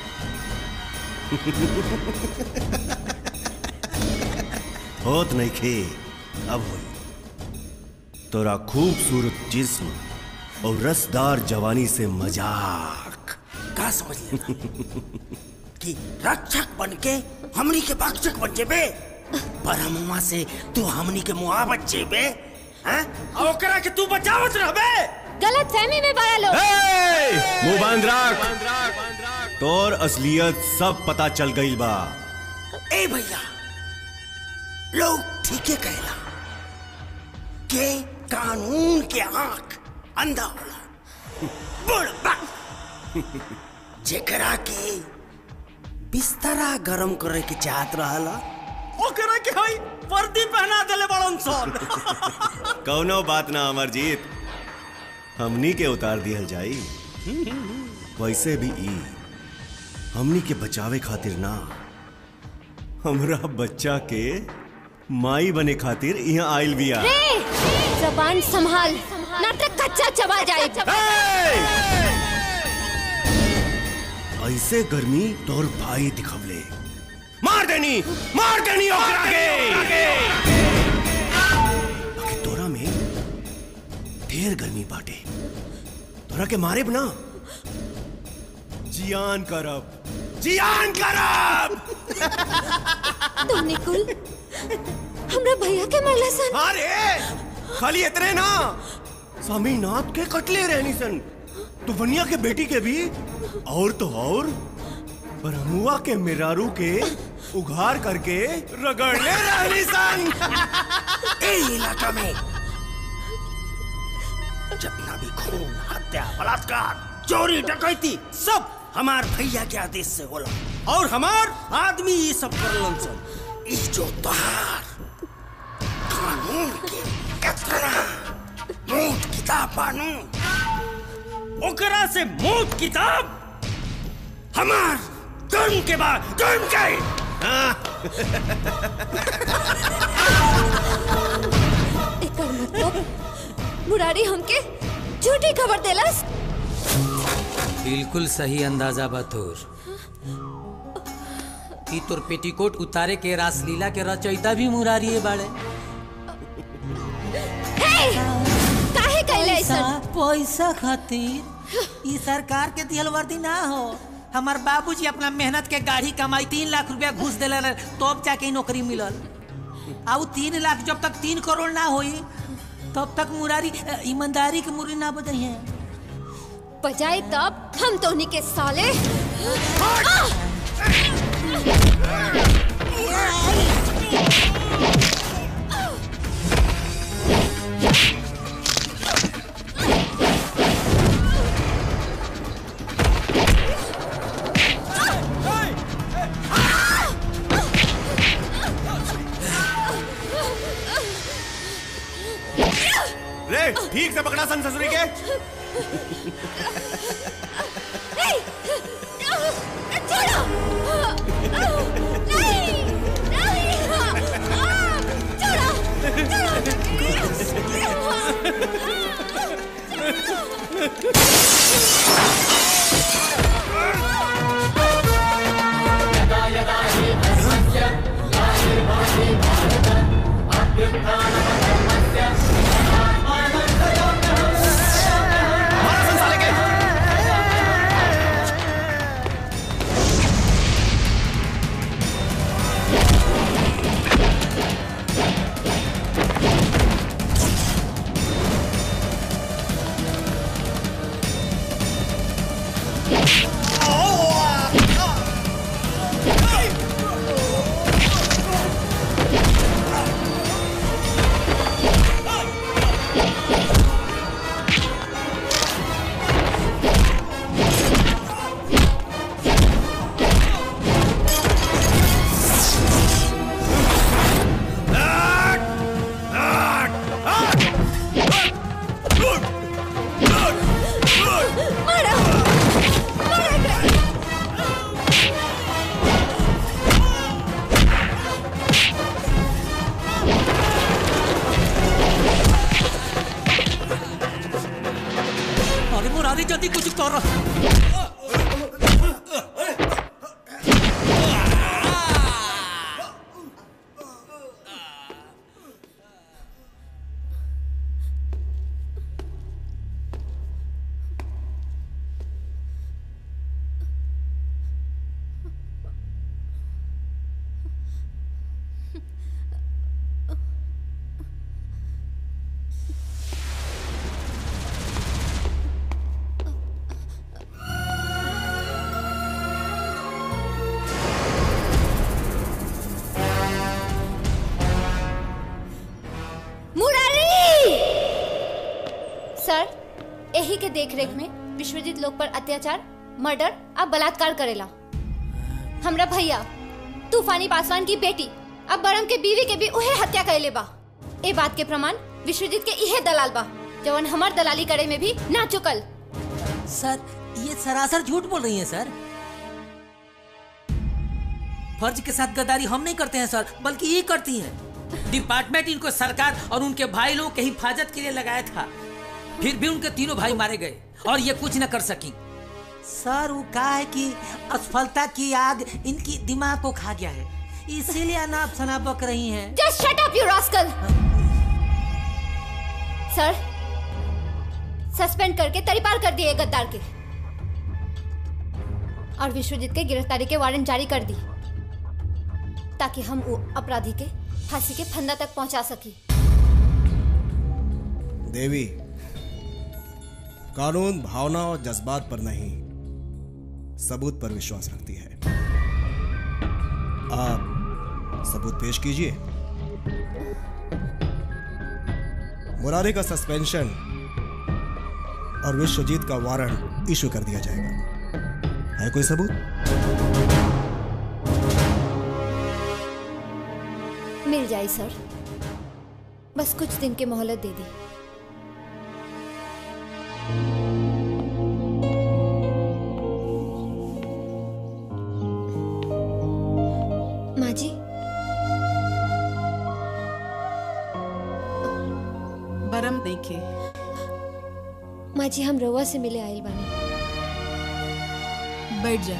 [SPEAKER 1] होत नहीं खे अब होई तोरा खूबसूरत जिस्म और रसदार जवानी से मजाक
[SPEAKER 16] का समझ लेना कि रक्षक बन के हमनी के भक्षक बन जेबे परमुआ से तू हमनी के मुआ बच जेबे हैं और ओकरा के तू बचावत रहबे
[SPEAKER 10] गलत फहमी में बड़ा लोग
[SPEAKER 1] मुंह बांध रख तोर असलियत सब पता चल गई बा
[SPEAKER 16] ए भैया लोग ठीके कहला के कानून के आंख अंधा होला बुढ़बा जेकरा के बिस्तरा गरम करे के चाहत रहला ओकरा के हई वर्दी पहना देले बड़न सन
[SPEAKER 1] कौनो बात ना अमरजीत हमनी के उतार दिहल जाई वैसे भी ई हमनी के बचावे खातिर ना हमरा बच्चा के माई बने खातिर यहाँ आइल बिया
[SPEAKER 10] रे जबान संभाल नाटक कच्चा चबा जाए
[SPEAKER 1] ऐसे गर्मी तोर भाई दिखवले मार देनी मार देनी ओकरा के बाकी तोरा में ढेर गर्मी बाटे तोरा के मारे ना जियान करब जियान करब
[SPEAKER 10] तुमने कुल हमरा भैया के मरला सन
[SPEAKER 1] अरे खाली इतने ना स्वामीनाथ के कटले रहनी सन तुफनिया के बेटी के भी और तो और ब्रह्मुआ के मिरारू के उघार करके रगड़ले रहनी सन
[SPEAKER 16] ए इलाका में जितना भी खून हत्या बलात्कार चोरी डकैती सब हमार भैया के आदेश से होला और हमार आदमी ये सब करलन सन ई जो तोहार कानून के इतना मूठ किताब बानू ओकरा से मूठ किताब हमार कर्म के बाद कर्म के
[SPEAKER 10] एकर मतलब मुरारी हमके झूठी खबर देलस
[SPEAKER 20] बिल्कुल सही अंदाजा बा तोर ई तोर पेटीकोट उतारे के रासलीला के रचयिता भी मुरारी बाड़े
[SPEAKER 10] काहे कैले
[SPEAKER 20] पैसा
[SPEAKER 10] ऐसन
[SPEAKER 20] पैसा खातिर ई सरकार के दिहल वर्दी ना हो हमार बाबूजी अपना मेहनत के गाड़ी कमाई तीन लाख रुपया घूस दिले रहे तब जाके ई नौकरी मिलल आ उ तीन लाख जब तक तीन करोड़ ना होई तब तक मुरारी अ, ईमानदारी के मुरी ना बदई है
[SPEAKER 10] बजाए तब हम तो उन्हीं के साले
[SPEAKER 1] रे ठीक से पकड़ा सन ससुरी के
[SPEAKER 20] अरे मुरारी जल्दी कुछ कर
[SPEAKER 10] मुरारी सर यही के देखरेख में विश्वजीत लोग पर अत्याचार मर्डर अब बलात्कार करेला हमरा भैया तूफानी पासवान की बेटी अब बरम के बीवी के भी उहे हत्या कैले बा ए बात के प्रमाण विश्वजीत के इहे दलाल बा जवन हमार दलाली करे में भी ना चुकल
[SPEAKER 20] सर ये सरासर झूठ बोल रही हैं सर फर्ज के साथ गद्दारी हम नहीं करते हैं सर बल्कि ये करती हैं डिपार्टमेंट इनको सरकार और उनके भाई लोगों के हिफाजत के लिए लगाया था फिर भी उनके तीनों भाई मारे गए और ये कुछ न कर सकी सर वो कहा है कि असफलता की आग इनकी दिमाग को खा गया है इसीलिए अनाप शनाप बक रही हैं
[SPEAKER 10] just shut up you rascal sir suspend करके तरीपार कर दिए गद्दार के और विश्वजीत के गिरफ्तारी के वारंट जारी कर दी ताकि हम वो अपराधी के फांसी के फंदा तक पहुंचा सकी
[SPEAKER 19] देवी कानून भावना और जज्बात पर नहीं सबूत पर विश्वास रखती है आप सबूत पेश कीजिए मुरारी का सस्पेंशन और विश्वजीत का वारंट इशू कर दिया जाएगा है कोई सबूत
[SPEAKER 10] मिल जाए सर बस कुछ दिन की मोहलत दे दी माँ जी
[SPEAKER 14] बरम देखे
[SPEAKER 10] माँ जी हम रउआ से मिले आइल बानी
[SPEAKER 14] बैठ जा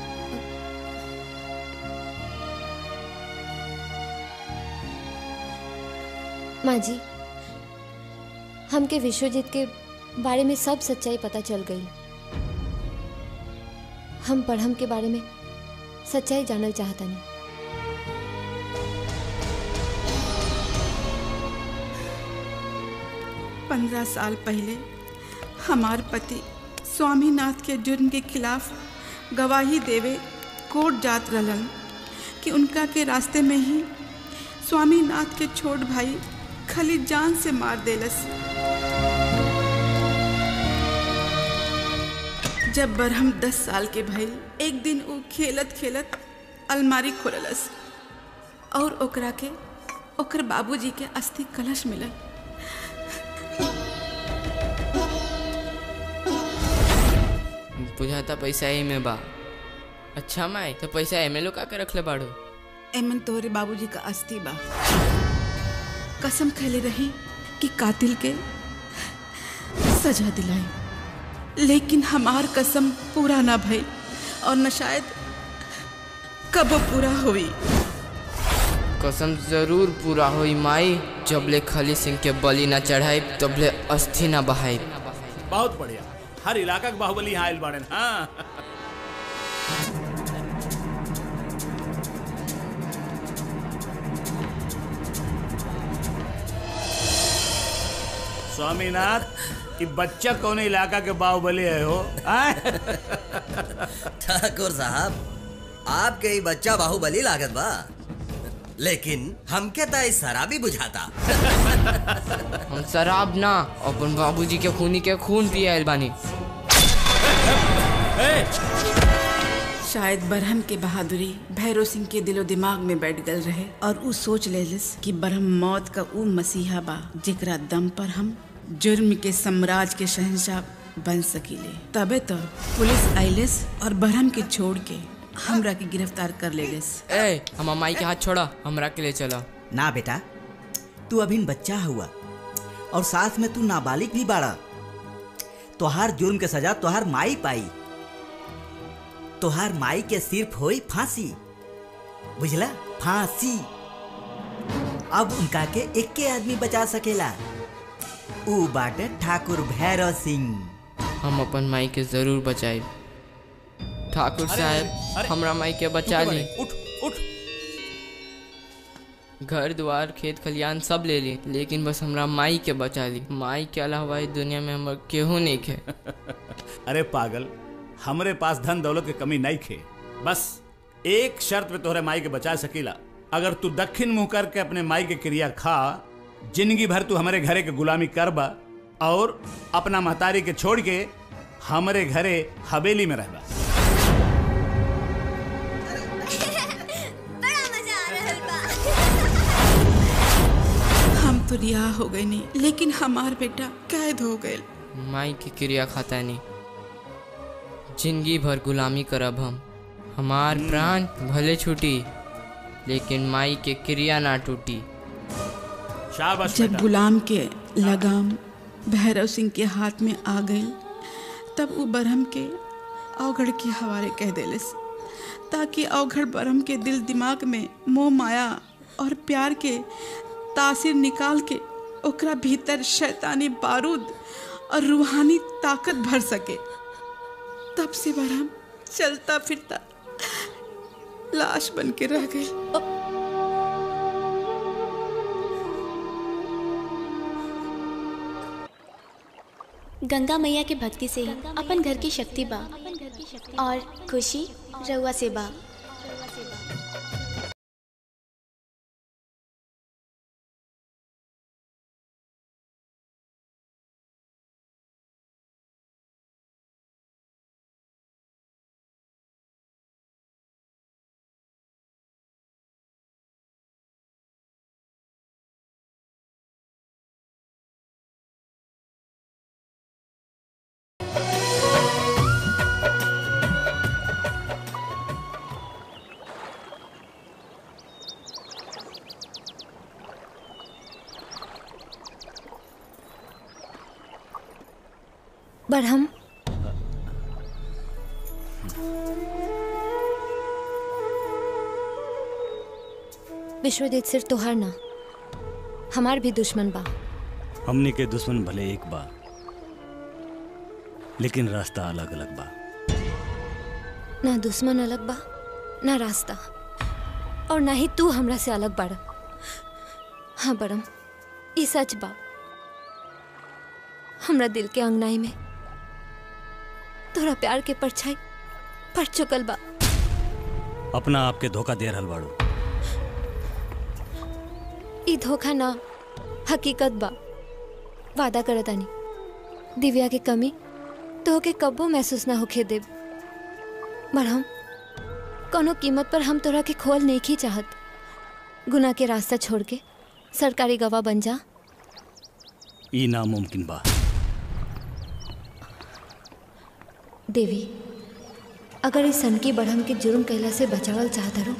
[SPEAKER 10] माँ जी हमके विश्वजीत के बारे में सब सच्चाई पता चल गई हम पढ़म के बारे में सच्चाई जानल चाहता नहीं
[SPEAKER 14] पंद्रह साल पहले हमार पति स्वामीनाथ के जुर्म के खिलाफ गवाही देवे कोर्ट जात रहलन कि उनका के रास्ते में ही स्वामीनाथ के छोट भाई खली जान से मार देलस जब बरहम दस साल के भइल एक दिन वो खेलत खेलत अलमारी खोललस और ओकरा के ओकर बाबूजी के अस्थि कलश मिलल
[SPEAKER 21] बुझाता पैसा ही में बा अच्छा माई तो पैसा एमे लो का के रखले बाड़ू
[SPEAKER 14] एमन तोहरे बाबूजी का अस्थि बा कसम खैले रही कि कातिल के सजा दिलाई लेकिन हमार कसम पूरा ना भई और न शायद कब पूरा हुई
[SPEAKER 21] कसम जरूर पूरा होई माई जबले खली सिंह के बलि ना चढ़ाई तबले अस्थि ना बहाई
[SPEAKER 22] बहुत बढ़िया हर इलाका के बाहुबली यहाँ आयल बाड़न हाँ स्वामीनाथ ये बच्चा कौन इलाका के बाहुबली है हो आय?
[SPEAKER 24] ठाकुर साहब आपके ही बच्चा बाहुबली लागत बा लेकिन हमके तो इस शराबी बुझाता
[SPEAKER 21] हम शराब ना अपन बाबूजी के खूनी के खून पिए आयल बानी
[SPEAKER 14] शायद बरहम के बहादुरी भैरव सिंह के दिलो दिमाग में बैठ गल रहे और उ सोच लेलिस कि बरहम मौत का उ मसीहा बा जेकरा दम पर हम जुर्म के साम्राज्य के शहंशाह बन सकीले तबे तो पुलिस आइलिस और बरहम के छोड़ के हमरा के गिरफ्तार कर लेलिस
[SPEAKER 21] ए हम माई के हाथ छोड़ा हमरा के ले चला
[SPEAKER 25] ना बेटा तू अभी बच्चा हुआ और साथ में तू नाबालिग भी बाड़ा तोहार जुर्म के सजा तोहार माई पाई तोहार माई के सिर्फ होई फांसी बुझला फांसी अब उनका के एक के आदमी बचा सकेला ऊ बाटे ठाकुर भैरव सिंह
[SPEAKER 21] हम अपन माई के जरूर बचाई ठाकुर
[SPEAKER 22] अरे,
[SPEAKER 21] साहब
[SPEAKER 22] अरे,
[SPEAKER 21] हमरा माई के बचा
[SPEAKER 22] उठ
[SPEAKER 21] ली
[SPEAKER 22] बड़े, उठ उठ
[SPEAKER 21] घर द्वार खेत खलियान सब ले ली लेकिन बस हमरा माई के बचा ली माई के अलावा इस दुनिया में हमर केहू नहीं खे
[SPEAKER 22] अरे पागल हमरे पास धन दौलत की कमी नहीं खे बस एक शर्त पे तोहरे माई के बचा सकीला अगर तू दक्षिण मुंह करके अपने माई के क्रिया खा जिंदगी भर तू हमारे घरे के गुलामी करबा और अपना महतारी के छोड़ के हमारे घरे हवेली में रहबा
[SPEAKER 14] हम तो रिहा हो गए नहीं लेकिन हमार बेटा कैद हो गए
[SPEAKER 21] माई की क्रिया खाता नहीं जिंदगी भर गुलामी करब हम हमार प्राण भले छूटी लेकिन माई के क्रिया ना टूटी
[SPEAKER 22] शाबाश
[SPEAKER 14] जब गुलाम के लगाम भैरव सिंह के हाथ में आ गई तब वो बरहम के अवघड़ के हवाले कह देलिस ताकि अवघड़ बरहम के दिल दिमाग में मोह माया और प्यार के तासीर निकाल के ओकरा भीतर शैतानी बारूद और रूहानी ताकत भर सके तब से बरहम चलता फिरता लाश बन के रह गई
[SPEAKER 3] गंगा मैया के भक्ति से ही अपन घर की शक्ति बा और खुशी रउआ से बा
[SPEAKER 10] बरहम विश्वजीत सिर्फ तोहार ना हमार भी दुश्मन बा
[SPEAKER 2] हमनी के दुश्मन भले एक बा लेकिन रास्ता अलग अलग बा
[SPEAKER 10] ना दुश्मन अलग बा ना रास्ता और ना ही तू हमरा से अलग बाड़ हाँ बड़म ई सच बा हमरा दिल के अंगनाई में तोरा प्यार के परछाई पड़ चुकल बा
[SPEAKER 2] अपना आप के धोखा दे रहल बाड़ू
[SPEAKER 10] ई धोखा ना हकीकत बा वादा करतानी दिव्या के कमी तो के कब्बो महसूस ना होखे देब मरहम कोनो कीमत पर हम तोरा के खोल नहीं की चाहत गुनाह के रास्ता छोड़ के सरकारी गवाह बन जा
[SPEAKER 2] ई नामुमकिन बा
[SPEAKER 10] देवी अगर इस सन की बढ़म के जुर्म कैला से बचावल चाहत रो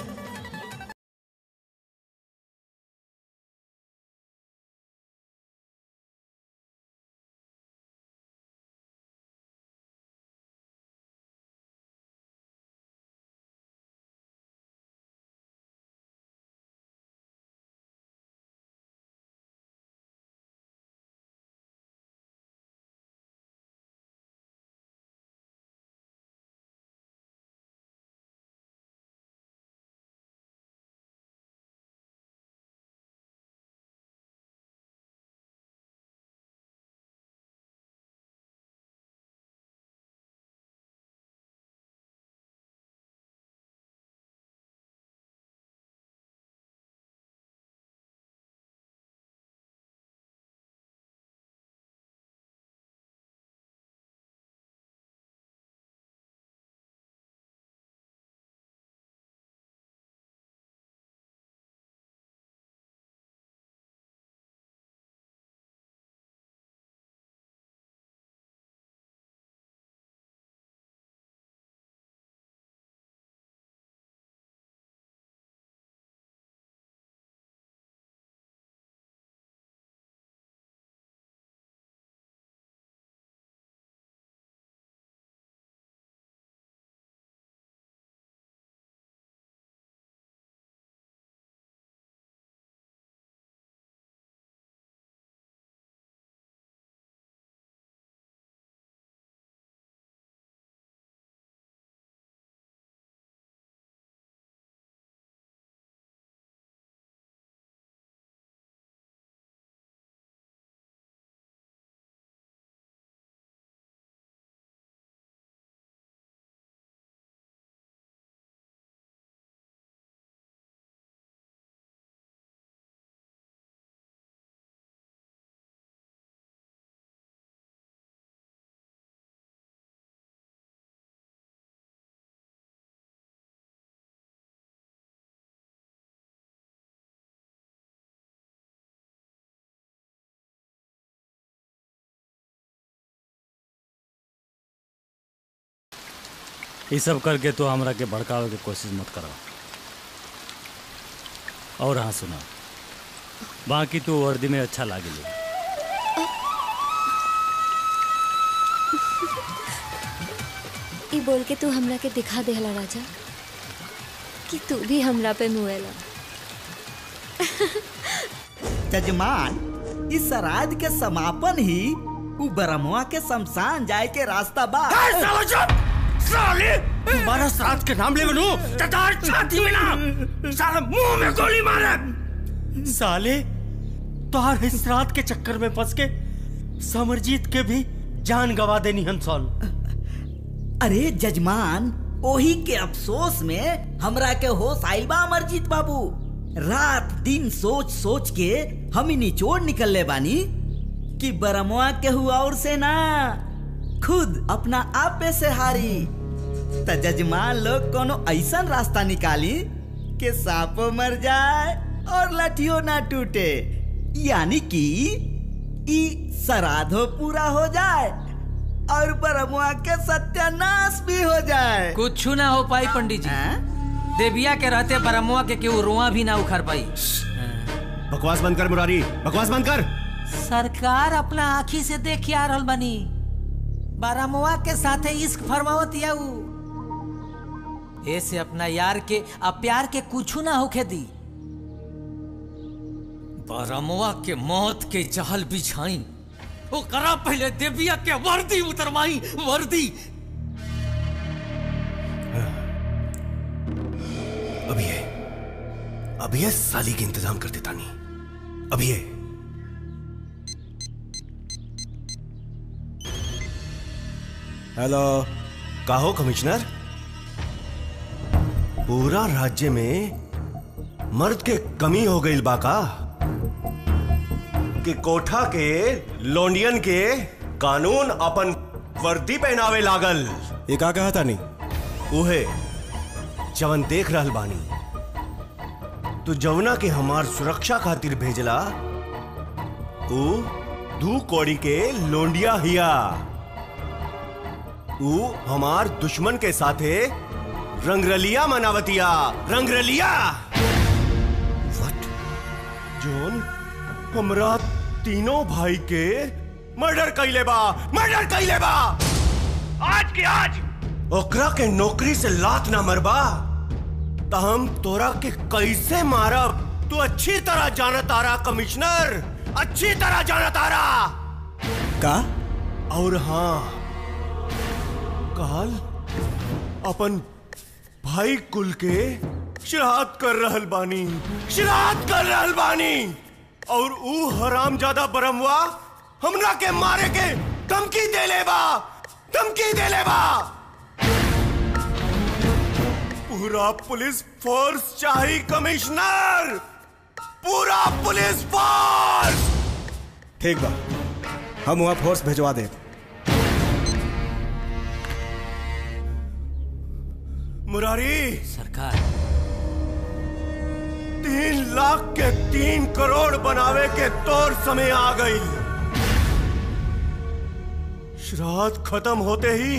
[SPEAKER 2] ये सब करके तो हमरा के भड़कावे के कोशिश मत करो और हाँ सुना बाकी तो वर्दी में अच्छा लागे
[SPEAKER 10] ई बोल के तू हमरा के दिखा देहला राजा कि तू भी हमरा पे मुएला
[SPEAKER 25] जजमान इस श्राद्ध के समापन ही उ ब्रह्मवा के शमशान जाए के रास्ता बा
[SPEAKER 16] साले तुम्हारा श्राद्ध के नाम ले बनू ततार छाती में ना साला मुंह में गोली मारे साले तोहार इस श्राद्ध के चक्कर में फंस के समरजीत के भी जान गवा देनी हम सन
[SPEAKER 25] अरे जजमान ओही के अफसोस में हमरा के होश आइल बा अमरजीत बाबू रात दिन सोच सोच के हम ही निचोड़ निकलले बानी कि बरमुआ के हुआ और से ना खुद अपना आप पे से हारी त जजमान लोग कोनो ऐसा रास्ता निकाली कि सांपो मर जाए और लठियो ना टूटे यानी कि ई श्राद्धो पूरा हो जाए और बरमुआ के सत्यानाश भी हो जाए
[SPEAKER 20] कुछ ना हो पाई पंडित जी देविया के रहते बरमुआ के केहू रुआ भी ना उखड़ पाई
[SPEAKER 1] बकवास बंद कर मुरारी बकवास बंद कर
[SPEAKER 20] सरकार अपना आँखी से देख आ रहल बनी बारामुआ के साथे इश्क फरमावत या उ ऐसे अपना यार के आ प्यार के कुछ ना होखे दी बारामुआ के मौत के जहल बिछाई वो करा पहले देविया के वर्दी उतरवाई वर्दी
[SPEAKER 1] अभी है अभी है साली के इंतजाम कर देता नहीं अभी है हेलो कहो कमिश्नर पूरा राज्य में मर्द के कमी हो गई बाका कि कोठा के लोंडियन के कानून अपन वर्दी पहनावे लागल
[SPEAKER 19] ये का कहा था नहीं
[SPEAKER 1] उहे जवन देख रहल बानी तू जवना के हमार सुरक्षा खातिर भेजला ऊ दू कौड़ी के लोंडिया हिया ऊ हमार दुश्मन के साथे रंगरलिया मनावतिया रंगरलिया वट जोन हमरा तीनों भाई के मर्डर कैले बा मर्डर कैले बा आज के आज ओकरा के नौकरी से लात ना मरबा त हम तोरा के कैसे मारब तू अच्छी तरह जाना तारा कमिश्नर अच्छी तरह जाना तारा
[SPEAKER 19] का
[SPEAKER 1] और हाँ काल अपन भाई कुल के श्राद्ध कर रहल बानी श्राद्ध कर रहल बानी और ऊ हराम ज्यादा बरमवा हमरा के मारे के धमकी दे ले बा धमकी दे ले बा पूरा पुलिस फोर्स चाहिए कमिश्नर पूरा पुलिस फोर्स
[SPEAKER 19] ठीक बा हम वहाँ फोर्स भिजवा दे
[SPEAKER 1] मुरारी
[SPEAKER 20] सरकार
[SPEAKER 1] तीन लाख के तीन करोड़ बनावे के तौर समय आ गई श्राद्ध खत्म होते ही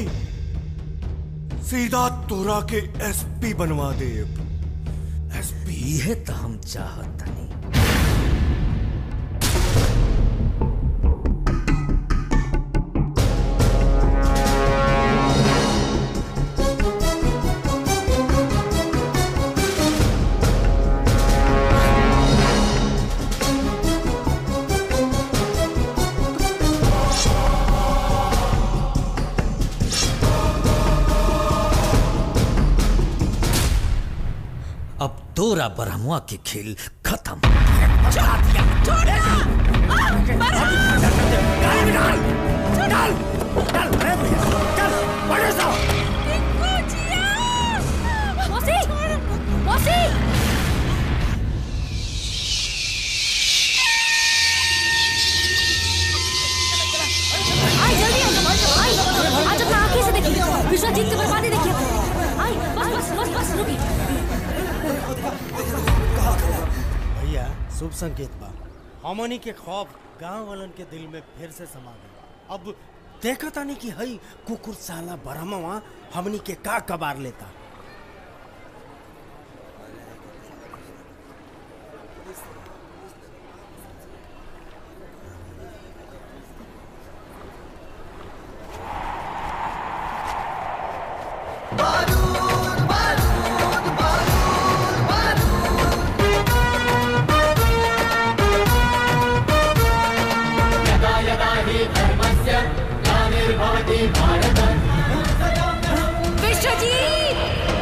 [SPEAKER 1] सीधा तोरा के एसपी बनवा दे एसपी
[SPEAKER 20] ये तो हम चाहत नहीं अब तोरा ब्रह्मा के खेल खत्म
[SPEAKER 12] मौसी मौसी आई जल्दी आई आज अपना आंखें से देखिए विश्वजीत की बर्बादी देखिए आई बस बस बस बस रुकी
[SPEAKER 16] भैया शुभ संकेत बा हमनी के खौफ गांव वालन के दिल में फिर से समा गया अब देखा तानी कि हई कुकुर साला बरहमवा हमनी के का कबार लेता
[SPEAKER 7] यदा यदा हि धर्मस्य ग्लानिर्भवति भारत
[SPEAKER 14] विश्वजीत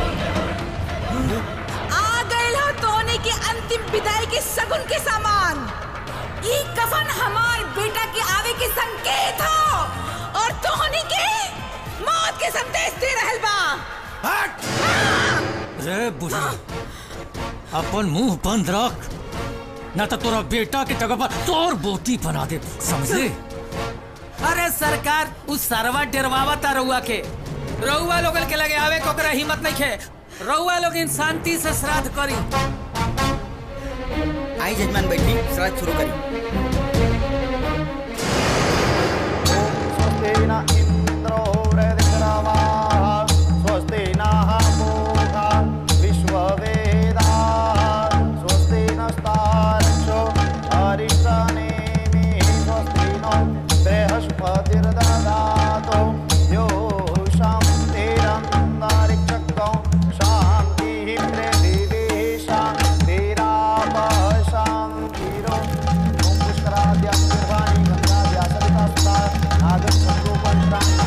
[SPEAKER 14] आ गए हो तोने के अंतिम विदाई के सगुन के सामान ई कफन हमार बेटा के आवे के संकेत हो और हमनी के मौत के संदेश दे रहल बा
[SPEAKER 4] रे बुढ़ा अपन मुंह बंद रख ना तो तोरा बेटा के जगह पर तोर बोती बना दे समझे
[SPEAKER 20] अरे सरकार उस सरवा डरवावा ता रउआ के रउआ लोगन के लगे आवे कोकरा हिम्मत नहीं खे रउआ लोग इन शांति से श्राद्ध करी
[SPEAKER 25] आई जजमान बैठी श्राद्ध शुरू करी
[SPEAKER 6] स्वस्ति नः पूषा विश्ववेदाः स्वस्ति नस्तार्क्ष्यो अरिष्टनेमिः स्वस्ति नो बृहस्पतिर्ददातु यो शान्तिरन्तरिक्षकौ शान्तिः पृथिवीः शान्तिरापः शान्तिरो ॐ पुष्कराद्यां निर्वाणी गङ्गाद्या सविता सुता आगच्छन्तु पञ्चाङ्ग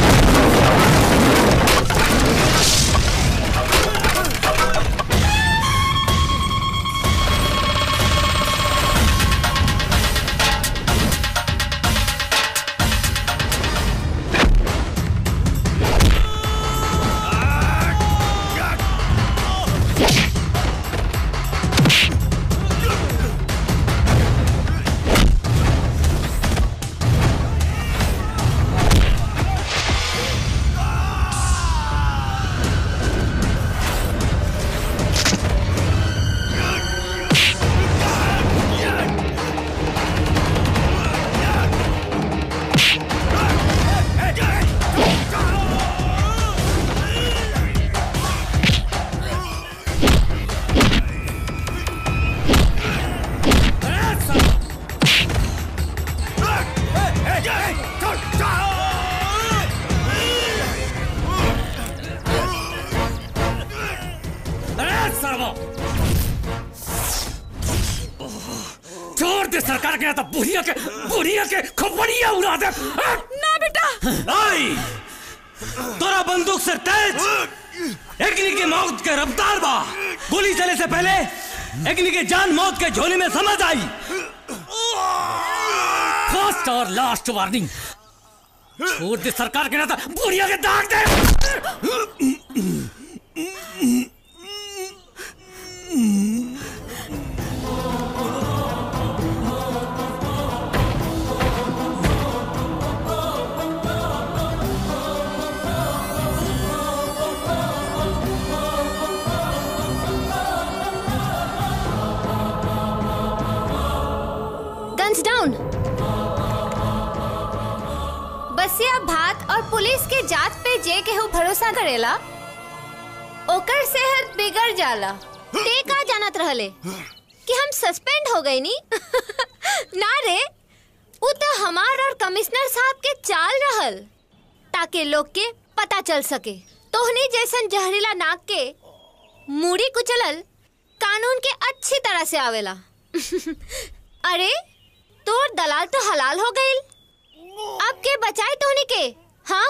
[SPEAKER 4] अरे सर्वो छोड़ दे सरकार के यहाँ तो बुढ़िया के बुढ़िया के खोपड़िया उड़ा दे
[SPEAKER 14] ना बेटा
[SPEAKER 4] आई तोरा बंदूक से तेज अग्नि की मौत के रफ्तार बा गोली चले से पहले अग्नि के जान मौत के झोली में समझ आई फर्स्ट और लास्ट वार्निंग छोड़ दे सरकार के नाता बुढ़िया के दाग दे
[SPEAKER 10] गन्स डाउन बसिया भात और पुलिस के जात पे जे केहू भरोसा करेला ओकर सेहत बिगड़ जाला ते का जानत रहले कि हम सस्पेंड हो गए नी ना रे उ तो हमार और कमिश्नर साहब के चाल रहल ताकि लोग के पता चल सके तोहनी जैसन जहरीला नाक के मूड़ी कुचलल कानून के अच्छी तरह से आवेला अरे तोर दलाल तो हलाल हो गईल अब के बचाए तोहनी के हाँ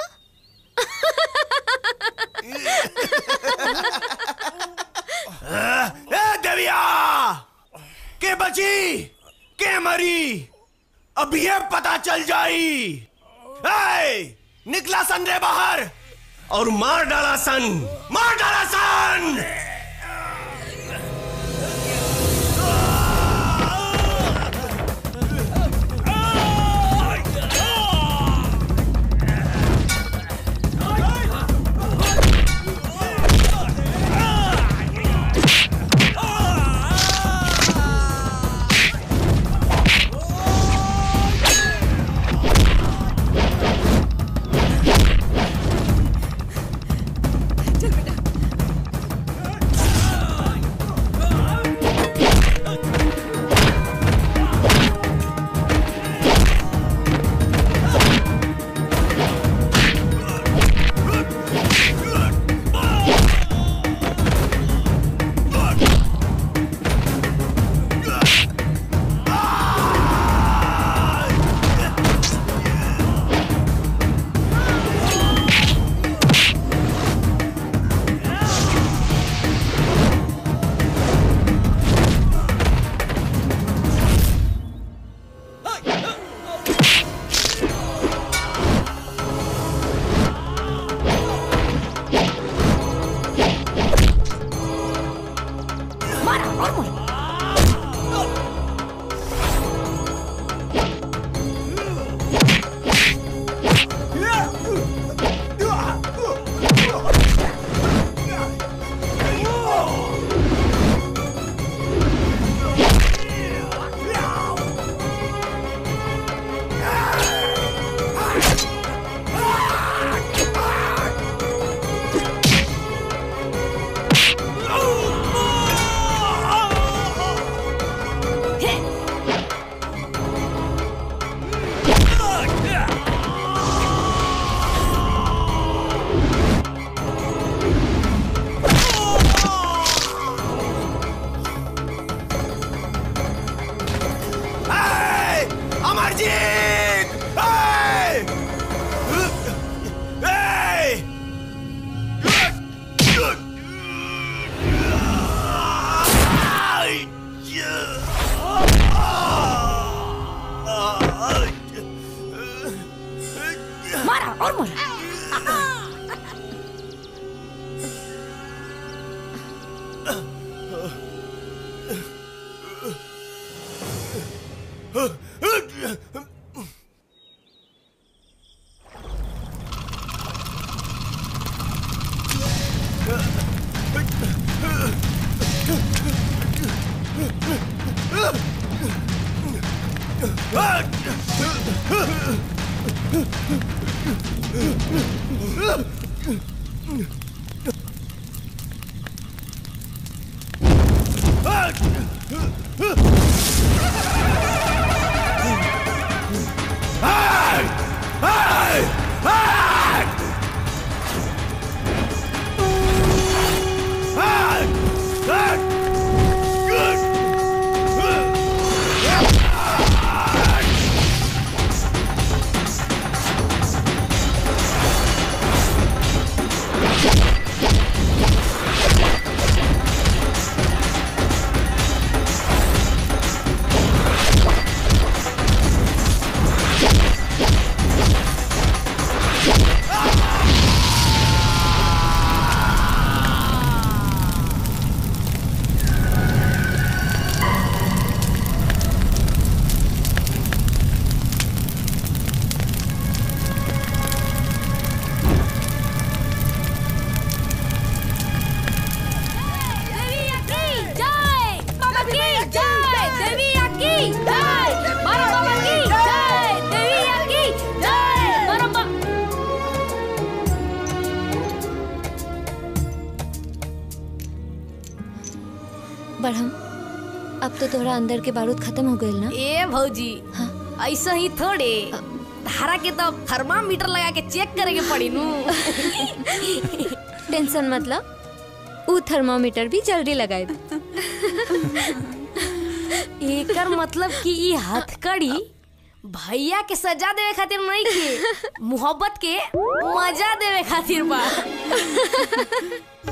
[SPEAKER 1] ए देविया के बची के मरी अब ये पता चल जाई ए, निकला सन रे बाहर और मार डाला सन मार डाला सन
[SPEAKER 14] चल बेटा
[SPEAKER 7] Hey! अमरजीत Hey! Hey!
[SPEAKER 12] मारा और मारा
[SPEAKER 7] Hey! Hey! Hey! Hey!
[SPEAKER 12] देवी की जय बाबा की जय देवी की जय मारा बाबा की जय देवी की जय मारा बा
[SPEAKER 10] बढ़म अब तो तोहरा अंदर के बारूद खत्म हो गइल ना
[SPEAKER 12] ए भौजी ऐसा ही थोड़े धारा के तो थर्मामीटर लगा के चेक करे के पड़ी नू
[SPEAKER 10] टेंशन मतलब ऊ थर्मामीटर भी जल्दी लगाए
[SPEAKER 12] एकर मतलब कि ई हथकड़ी भैया के सजा देवे खातिर नहीं के मोहब्बत के मजा देवे खातिर बा